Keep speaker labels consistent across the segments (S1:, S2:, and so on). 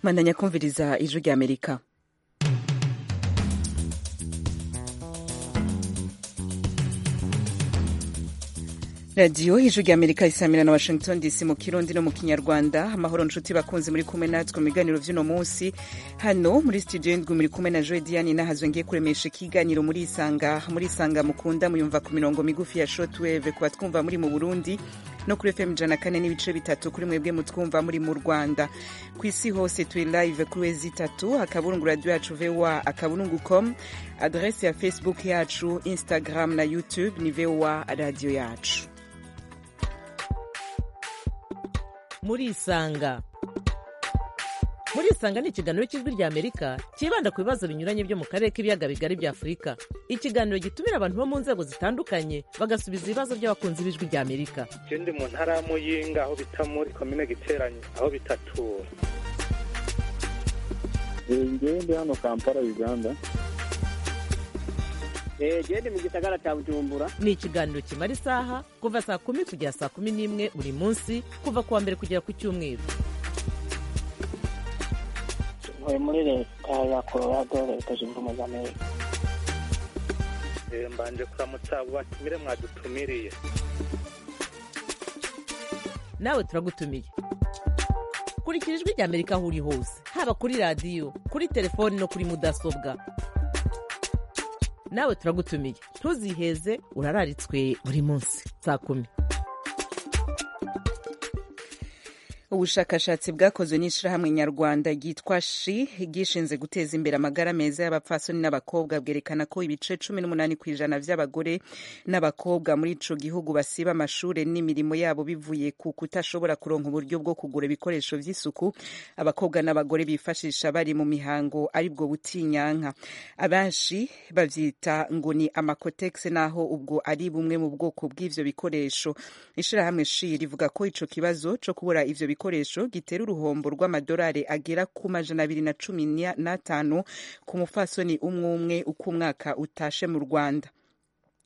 S1: bandanya kumviriza ijwi rya amerika radiyo ijwi rya amerika isamira na washington dc mu kirundi no mu kinyarwanda amahoro nshuti bakunzi muri kumwe natwe mu biganiro by'uno munsi hano muri studio ndwi muri kumwe na joe diane nahazwe ngiye kuremesha ikiganiro muri isanga muri isanga mukunda muyumva ku mirongo migufi ya shotweve kuba twumva muri mu burundi no kuri fm ijana kane n'ibice bitatu kuri mwebwe mutwumva muri mu rwanda ku isi hose turi live kuri wezi itatu akaburungu radiyo yacu voa akaburungu com adrese ya facebook yacu instagram na youtube ni voa radiyo yacu
S2: murisanga murisanga ni ikiganiro cy'ijwi rya amerika cyibanda ku bibazo binyuranye byo mu karere k'ibiyaga bigari bya afurika ikiganiro gitumira abantu bo mu nzego zitandukanye bagasubiza ibibazo by'abakunzi b'ijwi rya amerika
S3: ikindi mu ntara ya muyinga aho bita muri komine giteranye aho bitatu
S4: ngende hano kampala uganda
S5: gende mu gisagara cya bujumbura
S2: ni ikiganiro kimara isaha kuva saa kumi kugera saa kumi n'imwe buri munsi kuva ku wa mbere kugera ku cyumweru
S6: tuvuye muri leta ya colorado leta zunze ubumwe za amerika
S3: mbanje kuramutsa abo batumire mwadutumiriye
S2: nawe turagutumiye kurikira ijwi rya amerika aho uri hose haba kuri radiyo kuri telefoni no kuri mudasobwa nawe turagutumiye ntuziheze urararitswe buri munsi saa kumi
S1: ubushakashatsi bwakozwe n'ishyirahamwe nyarwanda ryitwa shi ryishinze guteza imbere amagara meza y'abapfasoni n'abakobwa bwerekana ko ibice cumi n'umunani ku ijana by'abagore n'abakobwa muri ico gihugu basiba amashuri n'imirimo yabo bivuye ku kutashobora kuronka uburyo bwo kugura ibikoresho by'isuku abakobwa n'abagore bifashisha bari mu mihango aribwo butinyanka abenshi bavyita ngo ni amakotegisi naho ubwo ari bumwe mu bwoko bw'ivyo bikoresho ishirahamwe shi rivuga ko ico kibazo co kubura ivyo ibikoresho gitera uruhombo rw'amadolari agera ku majana abiri na cumi n'atanu ku mufasoni umwe umwe uko umwaka utashe mu rwanda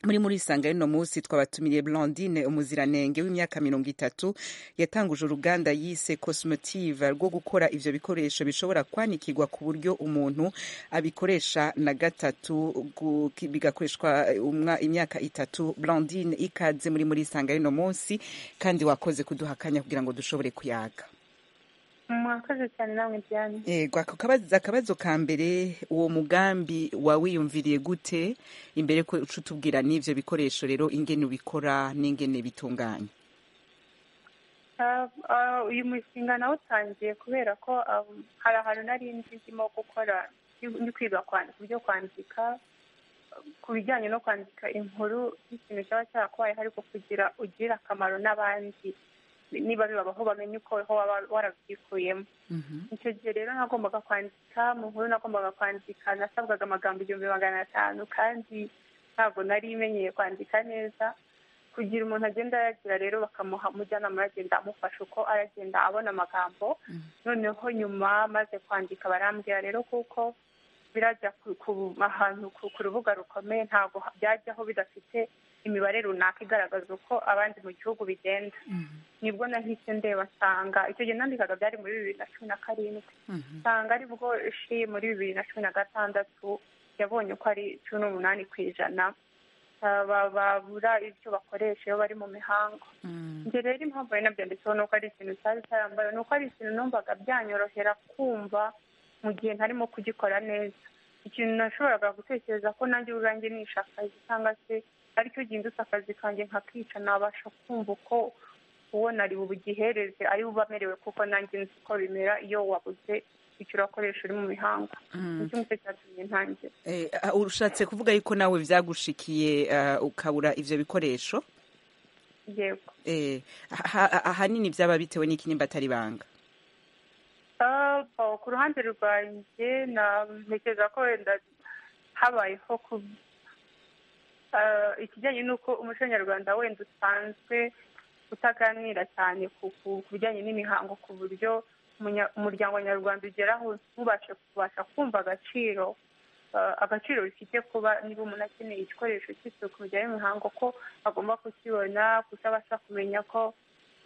S1: muri muri isanga y'uno munsi twabatumiriye Blandine umuziranenge w'imyaka mirongo itatu yatanguje uruganda yise Cosmotive rwo gukora ivyo bikoresho bishobora kwanikirwa ku buryo umuntu abikoresha na gatatu bigakoreshwa imyaka itatu Blandine ikaze muri muri isanga y'uno munsi kandi wakoze kuduha akanya kugira ngo dushobore kuyaga
S7: mwakoze cyane namwe byane
S1: yego akabazo ka mbere uwo mugambi wawiyumviriye gute imbere ko uca utubwira n'ibyo bikoresho rero ingene ubikora n'ingene bitunganya
S7: uyu mushinga nawutangiye kubera ko hari ahantu nari nzi ndimo gukora ndi kwiga kwandika ibyo kwandika ku bijyanye no kwandika inkuru y'ikintu cyaba cyarakubayeho ariko kugira ugirire akamaro n'abandi niba bibabaho bamenye uko waba warabyikuyemo icyo gihe rero nagombaga kwandika mu nkuru nagombaga kwandika nasabwaga amagambo igihumbi magana atanu kandi ntabwo nari imenyeye kwandika neza kugira umuntu agenda ayagira rero bakamuha umujyanama aragenda amufasha uko aragenda abona amagambo noneho nyuma maze kwandika barambwira rero kuko birajya ahantu ku rubuga rukomeye ntabwo byajyaho bidafite imibare runaka igaragaza uko abandi mu gihugu bigenda nibwo nahise ndeba nsanga icyo gihe nandikaga byari muri bibiri na cumi na karindwi nsanga aribwo shi muri bibiri na cumi na gatandatu yabonye ko ari cumi n'umunani ku ijana babura ibyo bakoresha iyo bari mu mihango njye rero impamvu nari nabyanditseho ni uko ari ikintu cyari cyarambaye ni uko ari ikintu numvaga byanyorohera kumva mu gihe ntarimo kugikora neza ikintu nashoboraga gutekereza ko nanjye ubwanjye nishaka cyangwa se ariko gihindutse akazi kanjye nkakica nabasha kumva uko uwo nari bugihereze ari buba amerewe kuko nanjye nzi uko bimera iyo wabuze icyo urakoresha uri mu mihango nicyo ngicyo cyatumye ntangira
S1: urushatse kuvuga yuko nawe byagushikiye ukabura ibyo bikoresho
S7: yego
S1: ahanini byaba bitewe n'ikinimba atari banga
S7: ku ruhande rwanjye ntekereza ko wenda habayeho ikijyanye n'uko umuco nyarwanda wenda usanzwe utaganira cyane ku bijyanye n'imihango ku buryo umuryango nyarwanda ugeraho ntubashe kubasha kumva agaciro agaciro bifite kuba niba umuntu akeneye igikoresho cy'isuku bijyanye n'imihango ko agomba kukibona kuko abasha kumenya ko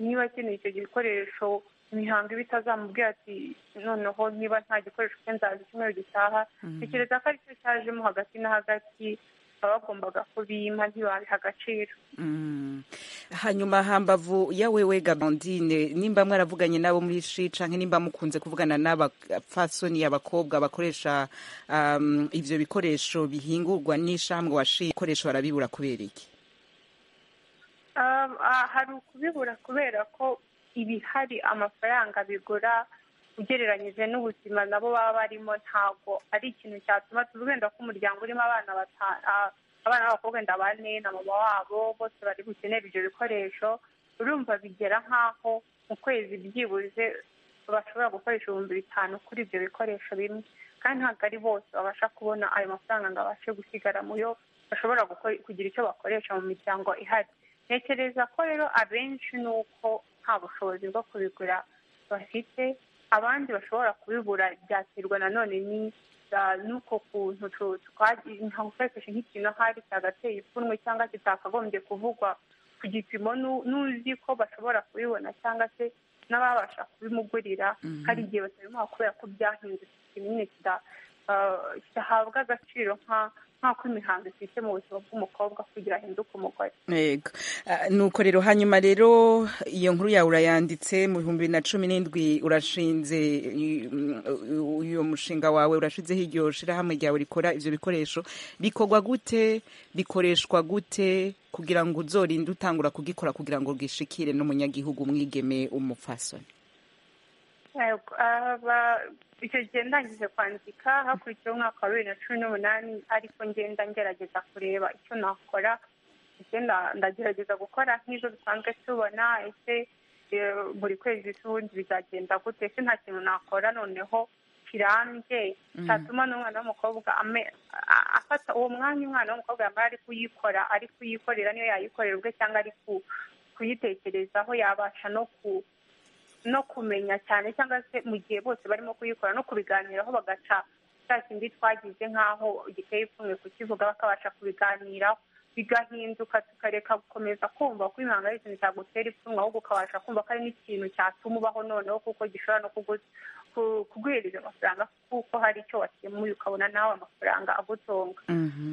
S7: niba akeneye icyo gikoresho imihango iba itazamubwira ati noneho niba nta gikoresho cye nzaza icyumweru gitaha tekereza ko aricyo cyajemo hagati na hagati baba bagombaga kubimpa ntibabiha agaciro
S1: Mm. hanyuma hambavu yawe we gabandine nimba mwaravuganye nabo muri shi canke nimba mukunze kuvugana n'abapfasoni abakobwa bakoresha um, ivyo bikoresho bihingurwa n'ishambwe wa shi ikoresho barabibura kubera iki
S7: Um, ah, hari ukubibura kubera ko ibihari amafaranga bigura ugereranyije n'ubuzima nabo baba barimo ntabwo ari ikintu cyatuma tuzi wenda ko umuryango urimo abana bata- ah, abana b'abakobwa wenda bane na mama wabo bose bari bukenera ibyo bikoresho urumva bigera nk'aho mu kwezi byibuze bashobora gukoresha ibihumbi bitanu kuri ibyo bikoresho bimwe kandi ntabwo ari bose babasha kubona ayo mafaranga ngo abashe gusigara mu yo bashobora gukora- kugira icyo bakoresha mu miryango ihari ntekereza ko rero abenshi ni uko nta bushobozi bwo kubigura bafite abandi bashobora kubibura byakirwa nanone ni ah, n'uko kuntu tu- twagiye ntagukoresheje nk'ikintu ahari cyagateye ipfunwe cyangwa kitakagombye kuvugwa ku gipimo nu- n'uzi ko bashobora kubibona cyangwa se n'ababasha kubimugurira hari igihe batabimuha kubera ko byahindutse kinini kita- ah, kidahabwa agaciro nka- nk'uko imihango ifite mu buzima bw'umukobwa kugira ahinduke umugore
S1: Yego. Ah, nuko rero hanyuma rero iyo nkuru yawe urayanditse mu bihumbi bibiri na cumi n'indwi urashinze i- mm, u- uyo mushinga wawe urashizeho iryo shirahamwe ryawe rikora ivyo bikoresho bikorwa gute bikoreshwa gute kugira ngo uzorinde utangura kugikora kugira ngo gishikire n'umunyagihugu umwigeme umupfasoni
S7: Yego, aba- icyo gihe ndangije kwandika hakurikiyeho umwaka wa bibiri na cumi n'umunani ariko ngenda ngerageza kureba icyo nakora ndetse nda- ndagerageza gukora nk'ibyo dusanzwe tubona ese eh, buri kwezi tubundi bizagenda gute ese nta kintu nakora noneho kirambye cyatuma n'umwana w'umukobwa ame- a- afata uwo mwanya umwana w'umukobwa yamara ari kuyikora ari kuyikorera niyo yayikorera ubwe cyangwa ari ku- kuyitekerezaho yabasha no ku no kumenya cyane cyangwa se mu gihe bose barimo kuyikora no kubiganiraho bagaca cya kindi twagize nk'aho giteye ipfunwe kukivuga bakabasha kubiganiraho bigahinduka tukareka gukomeza kumva ko imihango ari ikintu cyagutera ipfunwe ahubwo ukabasha kumva ko ari n'ikintu cyatuma ubaho noneho kuko gishobora no kugu- ku- kuguhereza amafaranga kuko hari icyo wakemuye ukabona nawe amafaranga agutunga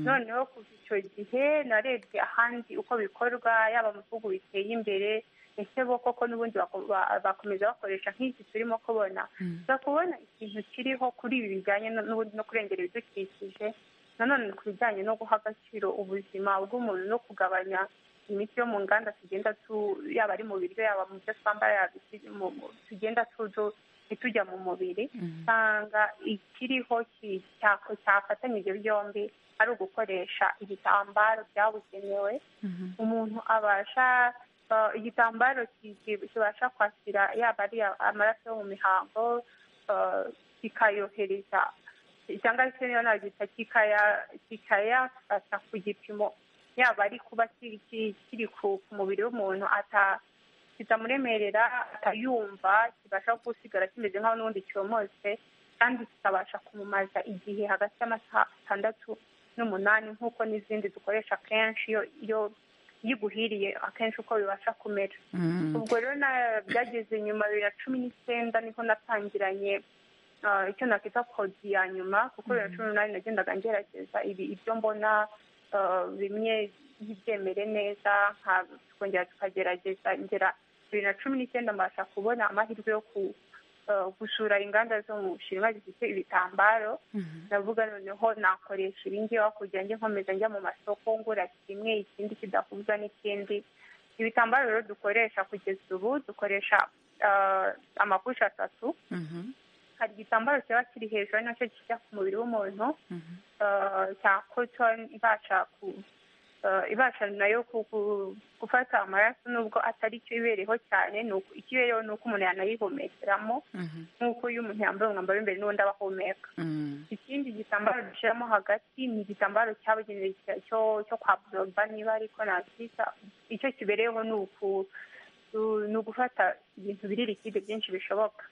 S7: noneho kuva icyo gihe narebye ahandi uko bikorwa yaba mu bihugu biteye imbere ese bo koko n'ubundi bako- ba- bakomeza bakoresha nk'iki turimo kubona uza kubona ikintu kiriho kuri ibi bijyanye no- n'ubundi no kurengera ibidukikije nanone ku bijyanye no guha agaciro ubuzima bw'umuntu no kugabanya imiti yo mu nganda tugenda tu yaba ari mu biryo yaba mu byo twambara yaba iki- mu- mu- tugenda tu- tu- itujya mu mubiri usanga ikiriho ki- cyako- cyafatanya ibyo byombi ari ugukoresha ibitambaro byabugenewe umuntu abasha uh, igitambaro ki- ki- kibasha kwakira yaba ari amaraso yo mu mihango uh, kikayohereza cyangwa se niyo nabyita kikaya- kikayafata ku gipimo yaba ari kuba kiri kiri- kiri ku ku mubiri w'umuntu ata kitamuremerera atayumva kibasha gusigara kimeze nk'aho n'ubundi cyomotse kandi kikabasha kumumaza igihe hagati y'amasaha atandatu n'umunani nk'uko n'izindi dukoresha kenshi iyo iyo iyo iguhiriye akenshi uko bibasha kumera ubwo rero na- byageze nyuma bibiri na cumi n'icyenda niho natangiranye ah, icyo nakita kodi ya nyuma kuko bibiri na cumi n'umunani nagendaga ngerageza ibi ibyo mbona ah, bimwe ntibyemere neza nka- tukongera tukagerageza ngera bibiri na cumi n'icyenda mbasha kubona amahirwe yo ku ah, gusura inganda zo mu bushinwa zifite ibitambaro ndavuga noneho nakoresha ibingibi aho kugira ngo nkomeza njya mu masoko ngura kimwe ikindi kidahuza n'ikindi ibitambaro rero dukoresha kugeza ubu dukoresha ah, amakushe atatu hari igitambaro kiba kiri hejuru ari nacyo kijya ku mubiri w'umuntu ah, cya cotton ibasha ku ah, ibasha nayo ku- ku- gufata amaraso nubwo atari cyo ibereyeho cyane ni uko- ikibereyeho ni uko umuntu yanayihumekeramo nk'uko iyo umuntu yambaye umwambaro w'imbere n'undi aba ahumeka ikindi gitambaro dushyiramo hagati ni igitambaro cyabugenewe cya- cyo cyo kwa boroba niba ariko nakita icyo kibereyeho ni uku- ni ugufata ibintu biri likide byinshi bishoboka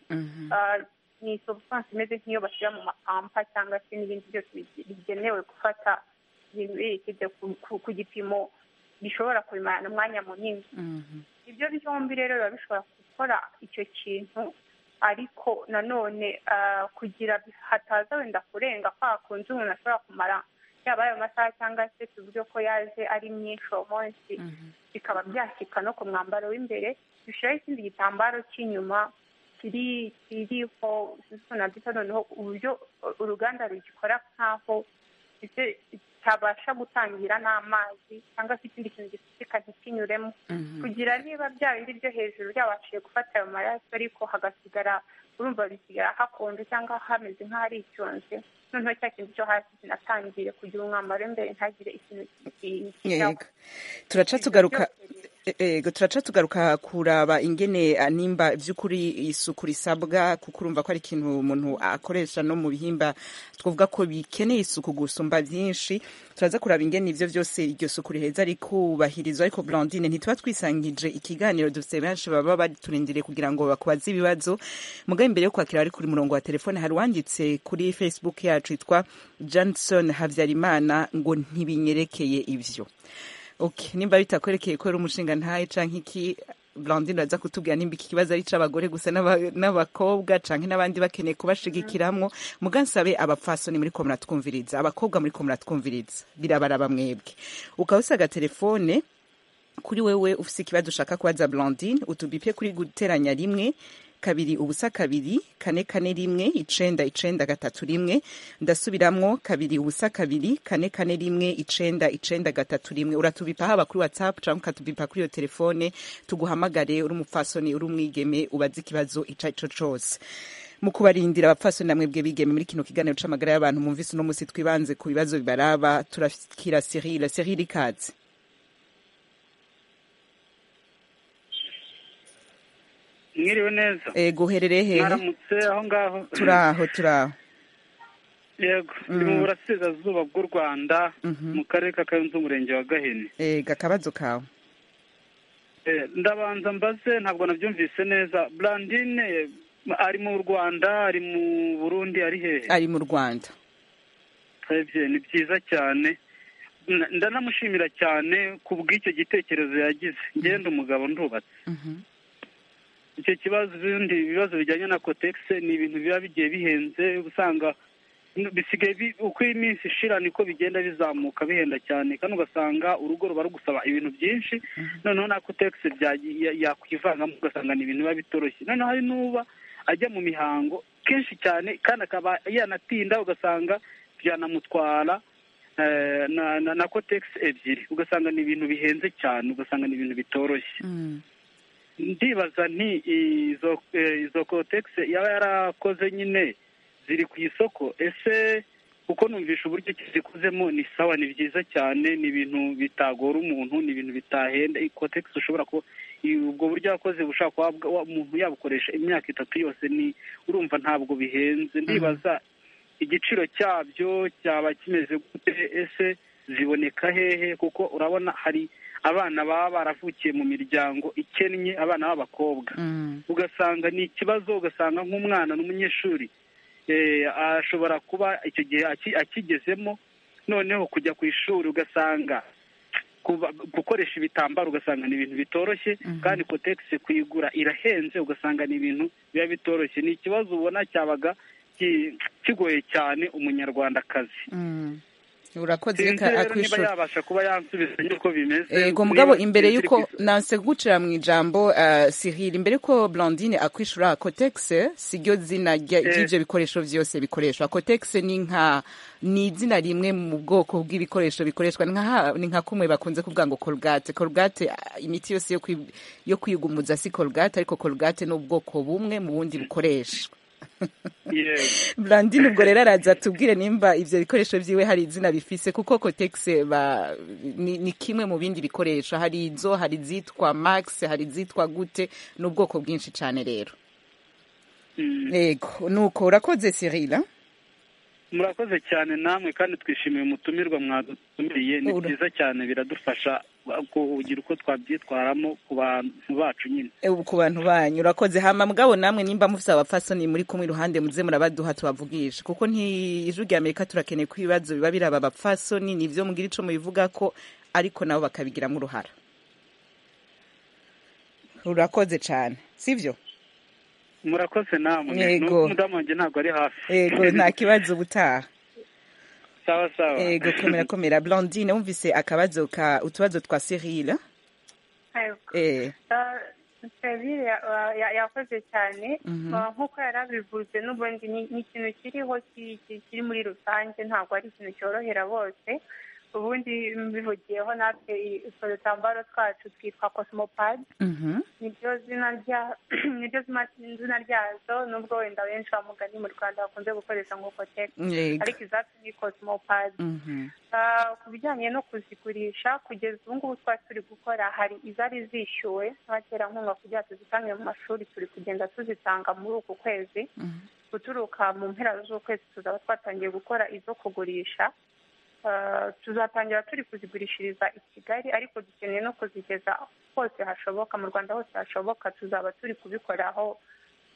S7: Ah, ni substance imeze nk'iyo bashyira mu mapampa cyangwa se n'ibindi byose bi- bigenewe gufata ibintu biri likide ku- ku- ku gipimo bishobora kubimarana umwanya munini ibyo byombi rero biba bishobora gukora icyo kintu ariko nanone ah, kugira hataza wenda kurenga kwa kunzi umuntu ashobora kumara yaba ayo masaha cyangwa se tuvuge ko yaje ari myinshi uwo munsi bikaba byashyika no ku mwambaro w'imbere bishyiraho ikindi gitambaro cy'inyuma kiri kiriho nabyita noneho uburyo uruganda rugikora nk'aho ndetse kitabasha gutangira n'amazi cyangwa se ikindi kintu gisukika ntikinyuremo kugira niba bya bindi byo hejuru byabashije gufata ayo maraso ariko hagasigara urumva bisigara hakonje cyangwa hameze nk'aho ari icyonje noneho cya kintu cyo hasi kinatangiye kugira umwambaro w'imbere ntagire ikintu
S1: yego
S7: kiyitaho
S1: turaca tugaruka Ego turaca tugaruka kuraba ingene ah, nimba by'ukuri isuku risabwa kuko urumva ko ari ikintu umuntu akoresha no mu bihimba twavuga ko bikeneye isuku gusumba byinshi turaza kuraba ingene ibyo byose iryo suku riheza rikubahirizwa ariko Blandine ntituba twisangije ikiganiro dufite benshi baba baturindiriye kugira ngo bakubaze ibibazo mugabo imbere yo kwakira ari kuri murongo wa telefone hari uwanditse kuri Facebook yacu yitwa Johnson Habyarimana ngo ntibinyerekeye ibyo Okay, nimba bitakwerekeye ko ari umushinga ntaye canke iki Blandine aza kutubwira nimba iki kibazo ari c'abagore gusa n'aba- n'abakobwa canke n'abandi bakeneye kubashigikiramwo mugansabe abapfasoni muri ko muratwumviriza abakobwa muri ko muratwumviriza birabaraba mwebwe ukawusa agatelefone kuri wewe ufise ikibazo ushaka kubaza Blandine utubipye kuri guteranya rimwe kabiri ubusa kabiri kane kane rimwe icenda icenda gatatu rimwe ndasubiramwo kabiri ubusa kabiri kane kane rimwe icenda icenda gatatu rimwe uratubipa haba kuri whatsapp canke ukatubipa kuri iyo telefone tuguhamagare uri umupfasoni uri umwigeme ubaze ikibazo ico arico cose mu kubarindira abapfasoni namwe bwe bigeme muri kino kiganiro c'amagara y'abantu mumvise uno musi twibanze ku bibazo bibaraba turakira Cyril Cyril ikaze
S3: mwiriwe neza
S1: eh, guherereye hehe
S3: mwaramutse aho ngaho
S1: turaho turaho
S3: yego ni mu burasirazuba bw'u rwanda mu karere ka kayonza umurenge wa gahini
S1: ega akabazo kawe
S3: Eh, ndabanza mbaze ntabwo nabyumvise neza brandine ari mu rwanda ari mu burundi ari hehe
S1: ari mu rwanda
S3: twebwe ni byiza cyane Nda- ndanamushimira cyane ku bw'icyo gitekerezo yagize ngenda umugabo ndubatse icyo kibazo ibindi bibazo bijyanye na kotegise ni ibintu biba bigiye bihenze uba usanga bisigaye bi- uko iminsi ishira niko bigenda bizamuka bihenda cyane kandi ugasanga urugo ruba rugusaba ibintu byinshi noneho na kotegise byagi- ya- yakwivangamo ugasanga ni ibintu biba bitoroshye noneho hari n'uba ajya mu mihango kenshi cyane kandi akaba yanatinda ugasanga byanamutwara eh, na na, na kotegisi ebyiri ugasanga ni ibintu bihenze cyane ugasanga ni ibintu bitoroshye ndibaza nti izo eh, izo kotegisi yaba yarakoze nyine ziri ku isoko ese kuko numvisha uburyo ki zikozemo ni sawa ni byiza cyane ni ibintu bitagora umuntu ni ibintu bitahenda kotegisi ushobora ku ubwo buryo yakoze bushobora kuba bwa- wa- umuntu yabukoresha imyaka itatu yose ni urumva ntabwo bihenze ndibaza igiciro cyabyo cyaba kimeze gute ese ziboneka hehe kuko urabona hari abana baba baravukiye mu miryango ikennye abana b'abakobwa ugasanga ni ikibazo ugasanga nk'umwana n'umunyeshuri eh, ashobora kuba icyo gihe aki- akigezemo noneho kujya ku ishuri ugasanga kuba- gukoresha ibitambaro ugasanga ni ibintu bitoroshye kandi kotegisi kuyigura irahenze ugasanga ni ibintu biba bitoroshye ni ikibazo ubona cyabaga ki- kigoye cyane umunyarwandakazi
S1: urakoze
S3: sinzi
S1: reka
S3: rero niba
S1: akwishura
S3: yabasha kuba yansubiza yuko bimeze
S1: ego mugabo
S3: niba
S1: imbere
S3: ziri
S1: yuko
S3: ku isoko.
S1: nansegukira mu ijambo ah, Cyril imbere yuko Blandine akwishura Cotex siryo zina rya-
S3: Eh.
S1: ry'ivyo bikoresho vyose bikoreshwa Cotex ni nka ni izina rimwe mu bwoko bw'ibikoresho bikoreshwa ni nka ha- ni nka kumwe bakunze kuvuga ngo Colgate Colgate ah, imiti yose yo kwi- yo kwigumuza si Colgate ariko Colgate ni ubwoko bumwe mu bundi bukoreshwa
S3: Yego.
S1: Blandine ubwo rero araza tubwire nimba ivyo bikoresho vyiwe hari izina bifise kuko Cotex ba ni, ni kimwe mu bindi bikoresho hari izo hari izitwa Max hari izitwa gute n'ubwoko bwinshi cane rero
S3: Mm.
S1: yego nuko urakoze Cyril ah?
S3: murakoze cyane namwe kandi twishimiye umutumirwa mwadutumiriye ni
S1: Ura-
S3: byiza cyane biradufasha kugira uko twabyitwaramo ku bantu bacu nyine
S1: Eh, ku bantu banyu urakoze hama mugabo namwe nimba mufise abapfasoni muri kumwe iruhande muze murabaduha tubavugishe kuko ntijwi rya Amerika turakeneye ko ibibazo biba biraba abapfasoni nivyo mugira ico mubivuga ko ariko nabo bakabigira mu ruhara urakoze cyane sibyo
S3: murakoze namwe
S1: Yego.
S3: n'umudamu wanjye ntabwo ari hafi
S1: yego nta kibazo ubutaha
S3: sawa sawa
S1: yego komera komera blondine wumvise akabazo ka utubazo twa serile
S7: Yego.
S1: eh
S7: serivire yakoze cyane
S1: Mhm.
S7: Ah, nk'uko yari abivuze n'ubundi ni ni ikintu kiriho ki- ki- kiri muri rusange ntabwo ari ikintu cyorohera bose ubundi mbivugiyeho natwe utwo dutambaro twacu twitwa kosimopadi
S1: mhm
S7: niryo zina rya niryo zina- zina ryazo nubwo wenda benshi bamugani mu rwanda bakunze gukoresha ngo koteka
S1: yego
S7: ariko izacu ni kosimopadi
S1: mhm
S7: Ah, ku bijyanye no kuzigurisha kugeza ubu ngubu twari turi gukora hari izari zishyuwe n'abaterankunga kugira ngo tuzitangire mu mashuri turi kugenda tuzitanga muri uku kwezi
S1: Mhm.
S7: guturuka mu mpera z'ukwezi tuzaba twatangiye gukora izo kugurisha Ah, tuzatangira turi kuzigurishiriza i kigali ariko dukeneye no kuzigeza hose hashoboka mu rwanda hose hashoboka tuzaba turi kubikoraho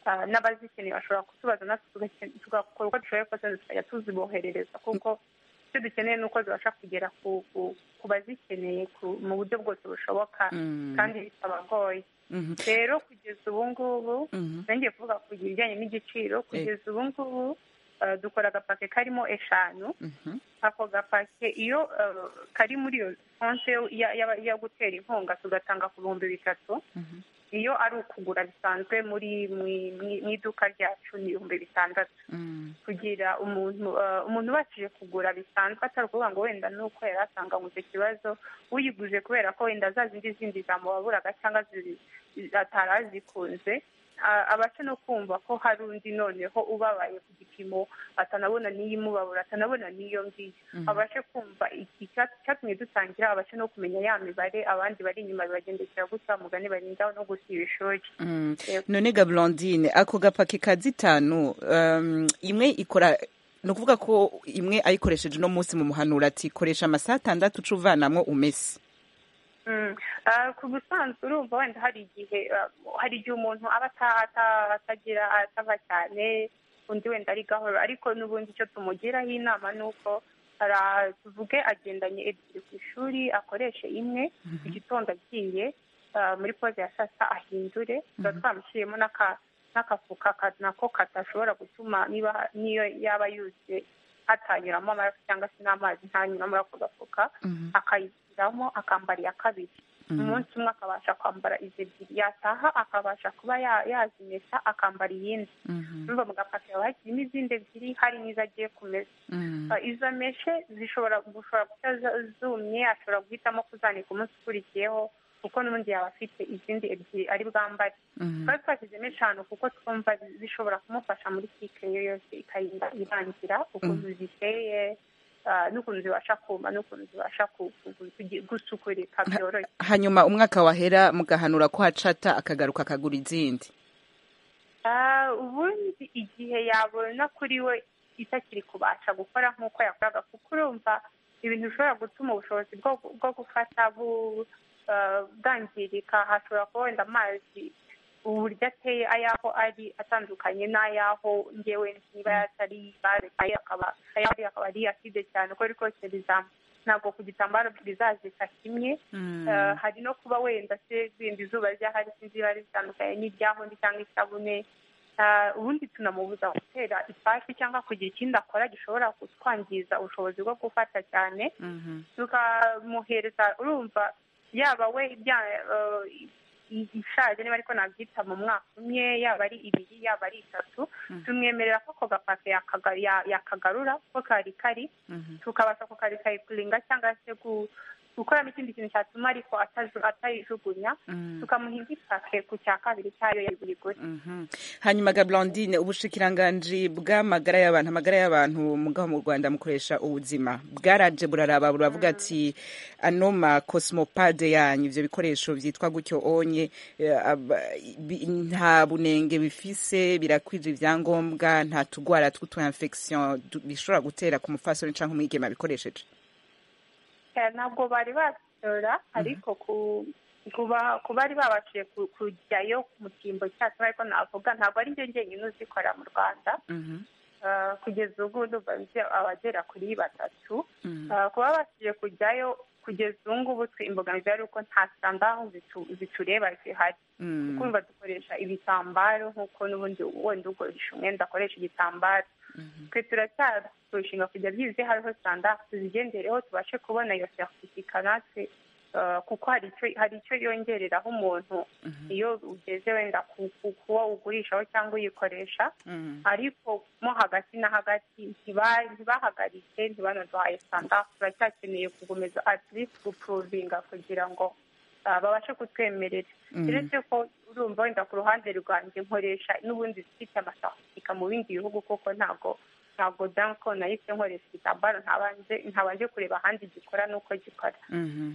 S7: Ah, n'abazikeneye bashobora kutubaza natwe tugake- tugakora uko dushoboye kose tukajya tuziboherereza kuko icyo dukeneye ni uko zibasha kugera ku- ku- ku bazikeneye ku- mu buryo bwose bushoboka
S1: Mm.
S7: kandi bitabagoye
S1: Mhm.
S7: rero kugeza ubu ngubu
S1: Mhm.
S7: nongeye kuvuga ku bijyanye n'igiciro kugeza ubu ngubu eh, dukora agapake karimo eshanu
S1: Mhm.
S7: ako gapake iyo eh, kari muri iyo konte yo- ya- ya- yo gutera inkunga tugatanga ku bihumbi bitatu
S1: Mhm.
S7: iyo ari ukugura bisanzwe muri mu- mu- mu iduka ryacu ni ibihumbi bitandatu
S1: Mm.
S7: kugira umuntu eh, umuntu ubashije kugura bisanzwe atari ukuvuga ngo wenda ni uko yari asanganywe icyo kibazo uyiguze kubera ko wenda za zindi zindi zamubaburaga cyangwa zi- atari azikunze a- abasha no kumva ko hari undi noneho ubabaye ku gipimo atanabona n'iyimubabura atanabona n'iyo ngiyo abashe kumva iki- icya- icyatumye dutangira abashe no kumenya ya mibare abandi bari inyuma bibagendekera gutya mugani barindaho no gusiba ishuri
S1: Mm. none ga blondine ako gapaki ka zitanu um, imwe ikora ni ukuvuga ko imwe ayikoresheje uno munsi mu muhanuro ati koresha amasaha atandatu uca uvanamwo umese
S7: Mm. Ah, ku busanzwe urumva wenda hari igihe ah, hari igihe umuntu aba ata- ata- atagira atava cyane undi wenda ari gahoro ariko n'ubundi icyo tumugiraho inama ni uko ara- tuvuge agendanye ebyiri ku ishuri akoreshe imwe mu gitondo agiye ah, muri poze ya saa sita ahindure tuba twamushyiriyemo n'aka- n'akafuka ka- nako katashobora gutuma niba niyo yaba yuzuye hatanyuramo amaraso cyangwa se n'amazi ntanyuramo ako gafuka akayishyiramo akambara iya kabiri umunsi umwe akabasha kwambara izo ebyiri yataha akabasha kuba ya- yazimesa akambara iyindi urumva mu gapaki haba hakirimo izindi ebyiri hari n'izo agiye kumesa Uh, izo meshe zishobora gushobora guta za- zumye ashobora guhitamo kuzanika umunsi ukurikiyeho kuko n'ubundi yaba afite izindi ebyiri ari bwambare twari twashyizemo eshanu kuko twumva zishobora kumufasha muri kike iyo yose ikagenda irangira ukuntu ziteye ah, n'ukuntu zibasha kuma n'ukuntu zibasha ku- ku- ku- kugi- gusukurika byoroshye
S1: hanyuma umwaka wahera mugahanura ko hacata akagaruka akagura izindi
S7: Ah, ubundi igihe yabona kuri we itakiri kubasha gukora nk'uko yakoraga kuko urumva ibintu bishobora gutuma ubushobozi bwo, bwo gufata bu- ah, bwangirika hashobora kuba wenda amazi uburyo ateye ayaho ari atandukanye n'ayaho ngewe niba atari barekaye akaba ayaho ari akaba ari acide cyane uko riri kose rizamu ntabwo ku gitambaro rizazika kimwe Eh, hari no kuba wenda se wenda izuba ryahari sinzi riba ritandukanye n'iryahundi cyangwa isabune Eh, ubundi tunamubuza gutera ipasi cyangwa kugira ikindi akora gishobora kutwangiza ubushobozi bwo gufata cyane tukamuhereza urumva yaba we bya eh, i- ishaje niba ariko nabyita mu mwaka umwe yaba ari ibiri yaba ari itatu tumwemerera ko ako gapake yakaga- ya- yakagarura ko kari kari tukabasha kukarikayipuringa cyangwa se gu- gukoramo ikindi kintu cyatuma ariko ataju- atayijugunya tukamuha indi pake ku cya kabiri cyayo ya buri gore
S1: Mhm. hanyuma ga blondine ubushikiranganji bw'amagara y'abantu amagara y'abantu mugaho mu rwanda mukoresha ubuzima bwaraje buraraba buravuga ati ano ma cosmopade yanyu ibyo bikoresho byitwa gutyo onye eh, aba- bi- nta bunenge bifise birakwije ibyangombwa nta tugwara tw'utu infection du- bishobora gutera ku mufasoni cyangwa umwigema bikoresheje
S7: Eh, ntabwo bari batora ariko ku kuba ku bari babashije ku- kujyayo mu cyimbo cyacu ariko navuga ntabwo ari njye njyenyine uzikora mu rwanda Eh, kugeza ubu ndumva bifite abagera kuri batatu Eh, kuba babashije kujyayo ku kugeza ubu ngubu twe imbogamizi ari uko nta sitandaho zitu- zitureba zihari
S1: Mm.
S7: kumva dukoresha ibitambaro nk'uko n'ubundi wenda ukoresha umwenda akoresha igitambaro twe turacyarushinga kujya byize hariho sitandari tuzigendereho tubashe kubona iyo seritifika natwe eh, kuko hari icyo hari icyo yongereraho umuntu iyo ugeze wenda ku- ku- kuwo ugurishaho cyangwa uyikoresha
S1: Mm.
S7: ariko mo hagati na hagati ntiba- ntibahagaritse ntibanaduhaye sitandari turacyakeneye gukomeza at least gupuruvinga kugira ngo ah, babashe kutwemerera
S1: Mm.
S7: uretse ko urumva wenda ku ruhande rwanjye nkoresha n'ubundi zifite amasasifika mu bindi bihugu kuko ntabwo ntabwo danko nahise nkoresha igitambaro ntabanje ntabanje kureba ahandi gikora n'uko gikora
S1: Mhm.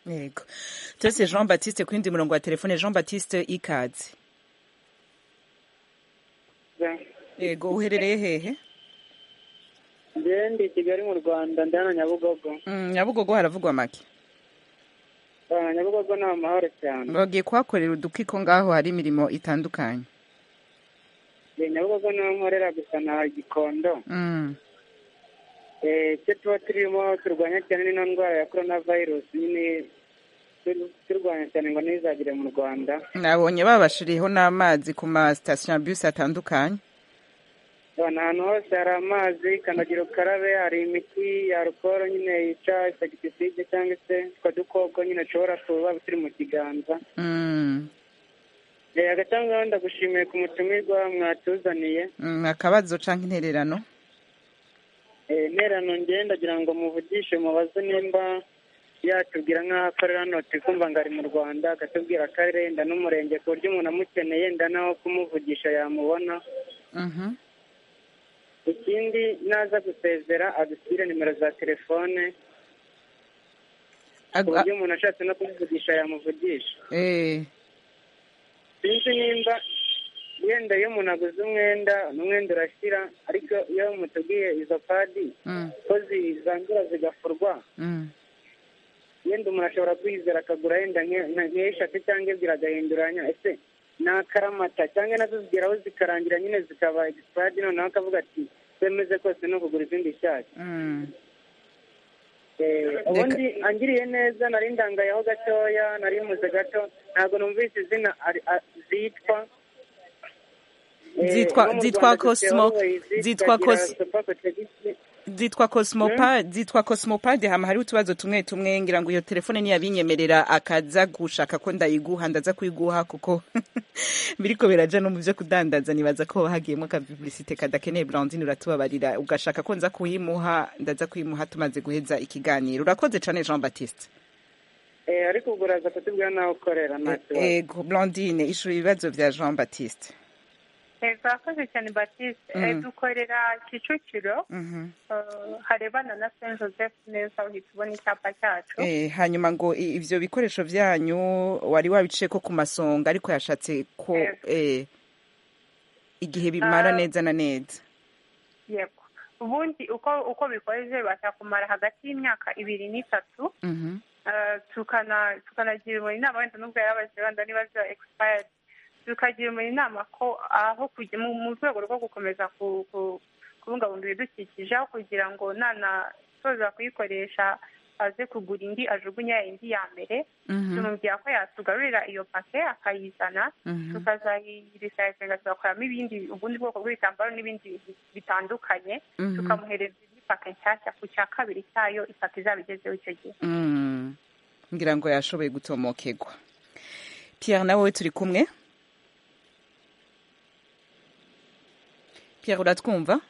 S1: yego turetse jean baptiste ku yindi murongo wa telefone jean baptiste ikaze yego uherereye hehe
S5: njyewe ndi i kigali mu rwanda ndana nyabugogo
S1: Mm, nyabugogo haravugwa make
S5: Ah, nyabugogo ni amahoro cyane
S1: bagiye kuhakorera udukiko ngaho hari imirimo itandukanye
S5: Eh, nyabugogo niho nkorera gusa na gikondo
S1: Mm.
S5: Eh, icyo tuba turimo turwanya cyane ni no ndwara ya korona virusi nyine tur- turwanya cyane ngo ntizagere mu rwanda
S1: nabonye babashiriyeho n'amazi ku ma sitasiyo bisi atandukanye
S5: Abantu ahantu hose hari amazi kandagira ukarabe hari imiti ya alukoro nyine yica insegitiside cyangwa se utwo dukoko nyine ushobora kuba turi mu kiganza
S1: Mm.
S5: Eh, agatangaho ndagushimiye ku mutumirwa mwatuzaniye
S1: Mm, akabazo cyangwa intererano
S5: Eh, interano ngewe ndagira ngo muvugishe mubaze nimba yatubwira nk'aho akorera hano turi kumva ngo ari mu rwanda akatubwira akarere yenda n'umurenge ku buryo umuntu amukeneye yenda naho kumuvugisha yamubona
S1: Mhm.
S5: ikindi naza gusezera adushyire nimero za telefone ku
S1: Ag-
S5: buryo
S1: a-
S5: umuntu ashatse no kumuvugisha yamuvugisha
S1: eh,
S5: sinzi nimba wenda iyo umuntu aguze umwenda umwenda urashyira ariko iyo mutubwiye izo padi
S1: mm,
S5: ko zizandura zigafurwa
S1: mm,
S5: yenda umuntu ashobora kwizera akagura yenda nke- nka- nk'eshatu cyangwa ebyiri agahinduranya ese ni akaramata cyangwa nazo zigeraho zikarangira nyine zikaba egisipadi noneho akavuga ati kwemeze kose no kugura izindi nshyashya
S1: mm.
S5: Eh, ubundi angiriye neza nari ndangayeho gatoya nari muze gato ntabwo numvise izina ari- a- zitwa Eh,
S1: Zitwa-
S5: no mu
S1: zitwa
S5: Rwanda dufite
S1: Cosmo-
S5: always,
S1: zitwa
S5: tukagira
S1: Cos-
S5: super protection.
S1: zitwa cosmopa zitwa cosmopade hama hariho utubazo tumwe tumwe ngira ngo iyo telefone ntiyabinyemerera akaza gushaka ko ndayiguha ndaza kuyiguha kuko biriko biraja no mu byo kudandaza nibaza ko hagiyemo ka publicité kadakeneye Blandine uratubabarira ugashaka ko nza kuyimuha ndaza kuyimuha tumaze guheza ikiganiro urakoze cyane Jean Baptiste
S5: Eh, ariko ubwo uraza kutubwira n'aho ukorera nta kibazo
S1: ego Blandine ishuri ibibazo bya Jean Baptiste
S7: twakoze cyane batiste
S1: Mm.
S7: Eh, dukorera kicukiro
S1: Mhm.
S7: Eh, harebana na saint joseph neza uhita ubona icyapa cyacu
S1: Eh, hanyuma ngo i- ivyo bikoresho vyanyu wari wabiciye ko ku masonga ariko yashatse ko
S7: Yego.
S1: eh, igihe bimara
S7: Ah.
S1: neza na neza
S7: yego ubundi uko uko bikoze bibasha kumara hagati y'imyaka ibiri n'itatu
S1: Mhm.
S7: Eh, tukana tukanagira umuntu inama wenda nubwo yababajije wenda niba ziba expired tukagira umuntu inama ko aho kujya mu mu rwego rwo gukomeza ku- ku- kubungabunga ibidukikije aho kugira ngo nanasoza kuyikoresha aze kugura indi ajugunye ya indi ya mbere
S1: Mhm.
S7: tumubwira ko yatugarurira iyo pake akayizana
S1: Mhm.
S7: tukazayiresayizinga tugakoramo ibindi ubundi bwoko bw'ibitambaro n'ibindi bitandukanye
S1: Mhm.
S7: tukamuhereza indi pake nshyashya ku cya kabiri cyayo ipake izaba igezeho icyo gihe
S1: Mm. ngira ngo yashoboye gutomokegwa pierre nawe turi kumwe pierre uratwumva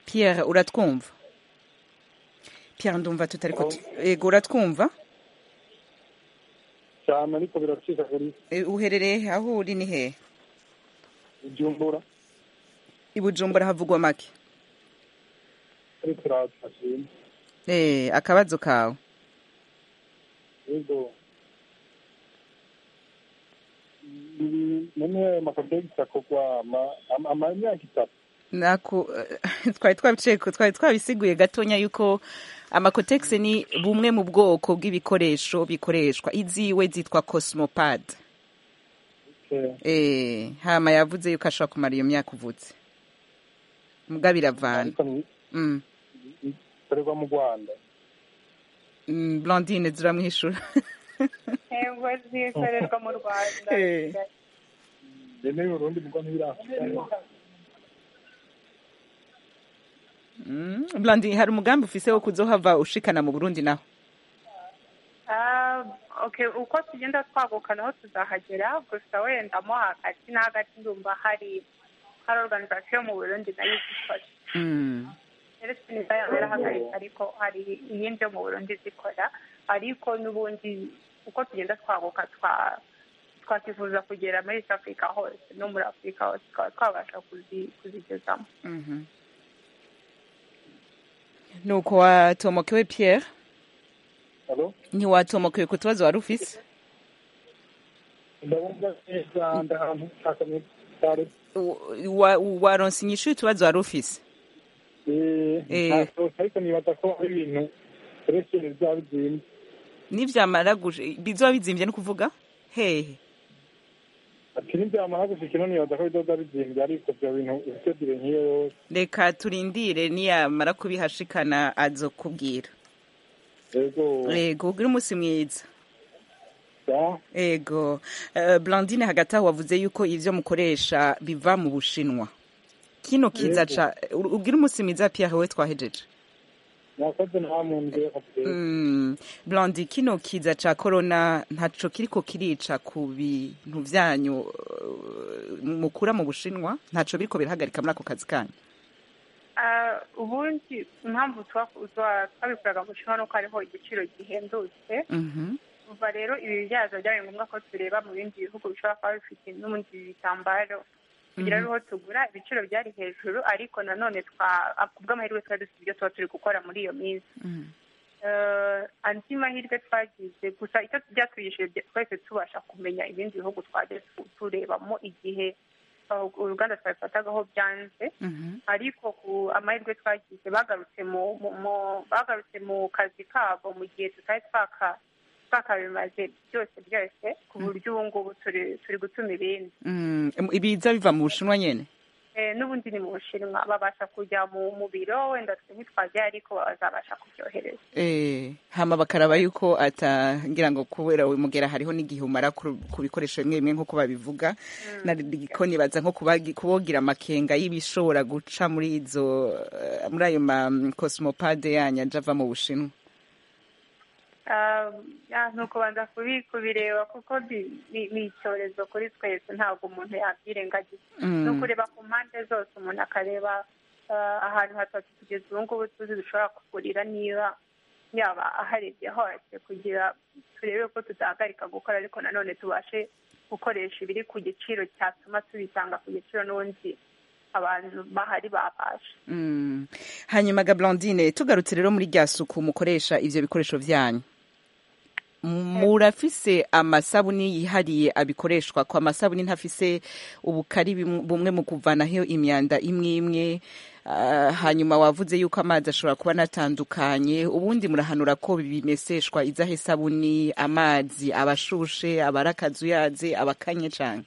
S1: pierre uratwumva pierre ndumva tutari ko yego uratwumva
S4: cyane ariko biracika kuri
S1: Eh, uherereye aho uri ni hehe
S4: ibyumbura
S1: i bujumbura havugwa make
S4: ariko turatashima
S1: Eh, akabazo kawe
S4: yego none amakopegisi akorwa ama- ama- amamyaka itatu
S1: Naku, twari twabiciye ku- twari twabisiguye gatonya yuko amakotegisi ni bumwe mu bwoko bw'ibikoresho bikoreshwa iziwe zitwa cosmopad
S4: Eh,
S1: eh hama yavuze yuko ashobora kumara iyo myaka uvutse mbwa biravana
S4: ariko ni-
S1: mm.
S4: ikorerwa mu rwanda
S1: mm, blondine ziramwishura
S7: yego zikorerwa mu rwanda
S1: Eh.
S4: yemewe urundi mugwa ntibirafite
S1: Mm, blondine hari umugambi ufise wo kuzohava ushikana mu burundi naho
S7: Ah, okay uko tugenda twaguka naho tuzahagera gusa wenda mo hagati na hagati ndumva hari hari organization mu burundi nayo izikora
S1: Mm.
S7: ndetse niba yarahagaritse ariko hari iyindi yo mu burundi zikora ariko n'ubundi uko tugenda twaguka twa- twakwifuza kugera muri east africa hose no muri afurika hose tukaba twabasha kuzi- kuzigezamo
S1: Mhm. nuko watomokewe pierre
S4: alo
S1: ntiwatomokewe ku tubazo wari ufise
S4: ndabumva neza ndahantu nshaka muri sare
S1: W- wa- waronse inyishu y'utubazo wari ufise Eh.
S4: ntasohoka ariko nibaza ko ari ibintu uretse bizaba bizinze
S1: nibyamara guje bizoba bizimbye ni ukuvuga hehe
S4: ati ntibyamara gushika ino nibaza ko bizoza bizinze ariko ibyo bintu ibitegire nk'iyo yose
S1: reka turindire niyamara kubihashikana azokubwira
S4: rero
S1: yego ugire umunsi mwiza
S4: da
S1: yego Eh, blandine hagati aho wavuze yuko ibyo mukoresha biva mu bushinwa kino kiza
S4: Yego.
S1: ca ubwire umunsi mwiza pierre we twahejeje
S4: mwakoze nta muntu kabisa
S1: Mm, blandi kino kiza ca korona ntaco kiriko kirica ku bintu vyanyu uh, mukura mu bushinwa ntaco biriko birahagarika muri ako kazi kanyu
S7: Ah, ubundi impamvu twa- twa- twabikoraga mu bushinwa nuko hariho igiciro gihendutse
S1: Mhm,
S7: kuva rero ibi byazo byabaye ngombwa ko tureba mu bindi bihugu bishobora kuba bifite n'ubundi bitambaro kugira ariho tugura ibiciro byari hejuru ariko nanone twa kubw'amahirwe twari dufite ibyo tuba turi gukora muri iyo minsi
S1: mhm.
S7: Eh, andi mahirwe twagize gusa icyo byatwigishije bya- twese tubasha kumenya ibindi bihugu twajya tu- turebamo igihe uh, uruganda twabifatagaho byanze
S1: Mhm,
S7: ariko ku amahirwe twagize bagarutse mu mu- mu- bagarutse mu kazi kabo mu gihe tutari twaka- twakabimaze byose byose ku buryo ubu ngubu turi turi gutuma ibindi
S1: mm. ibiza biva mu bushinwa nyene
S7: Eh, n'ubundi ni mu bushinwa babasha kujya mu mu biro wenda twe ntitwajya ariko bazabasha kubyohereza
S1: Eh, hama bakaraba yuko atangira ngo kubera we mugera hariho n'igihe umara ku ku bikoresho bimwe bimwe nk'uko babivuga nariko nibaza nko kubagi- kubogira amakenga y'ibishobora guca muri izo eh, muri ayo ma cosmopade yanyu aja ava mu bushinwa
S7: Ah, ah, ni ukubanza kubi- kubireba kuko ni- ni ni icyorezo kuri twese ntabwo umuntu yabyirengagiza ni
S1: Mm.
S7: ukureba ku mpande zose umuntu akareba ah, ahantu hatatu kugeza ubu ngubu tuzi dushobora kugurira niba yaba aharebye hose kugira turebe ko tutahagarika gukora ariko nanone tubashe gukoresha ibiri ku giciro cyatuma tubitanga ku giciro n'ubundi abantu bahari babasha
S1: Mm. hanyuma ga blondine tugarutse rero muri rya suku mukoresha ivyo bikoresho vyanyu M- murafise amasabuni yihariye abikoreshwa ko amasabuni ntafise ubukari bimwe- bumwe mu kuvanaho imyanda imwe imwe Ah, hanyuma wavuze yuko amazi ashobora kuba anatandukanye ubundi murahanura ko bimeseshwa izahe sabuni amazi abashushe abarakazuyaze abakanye cane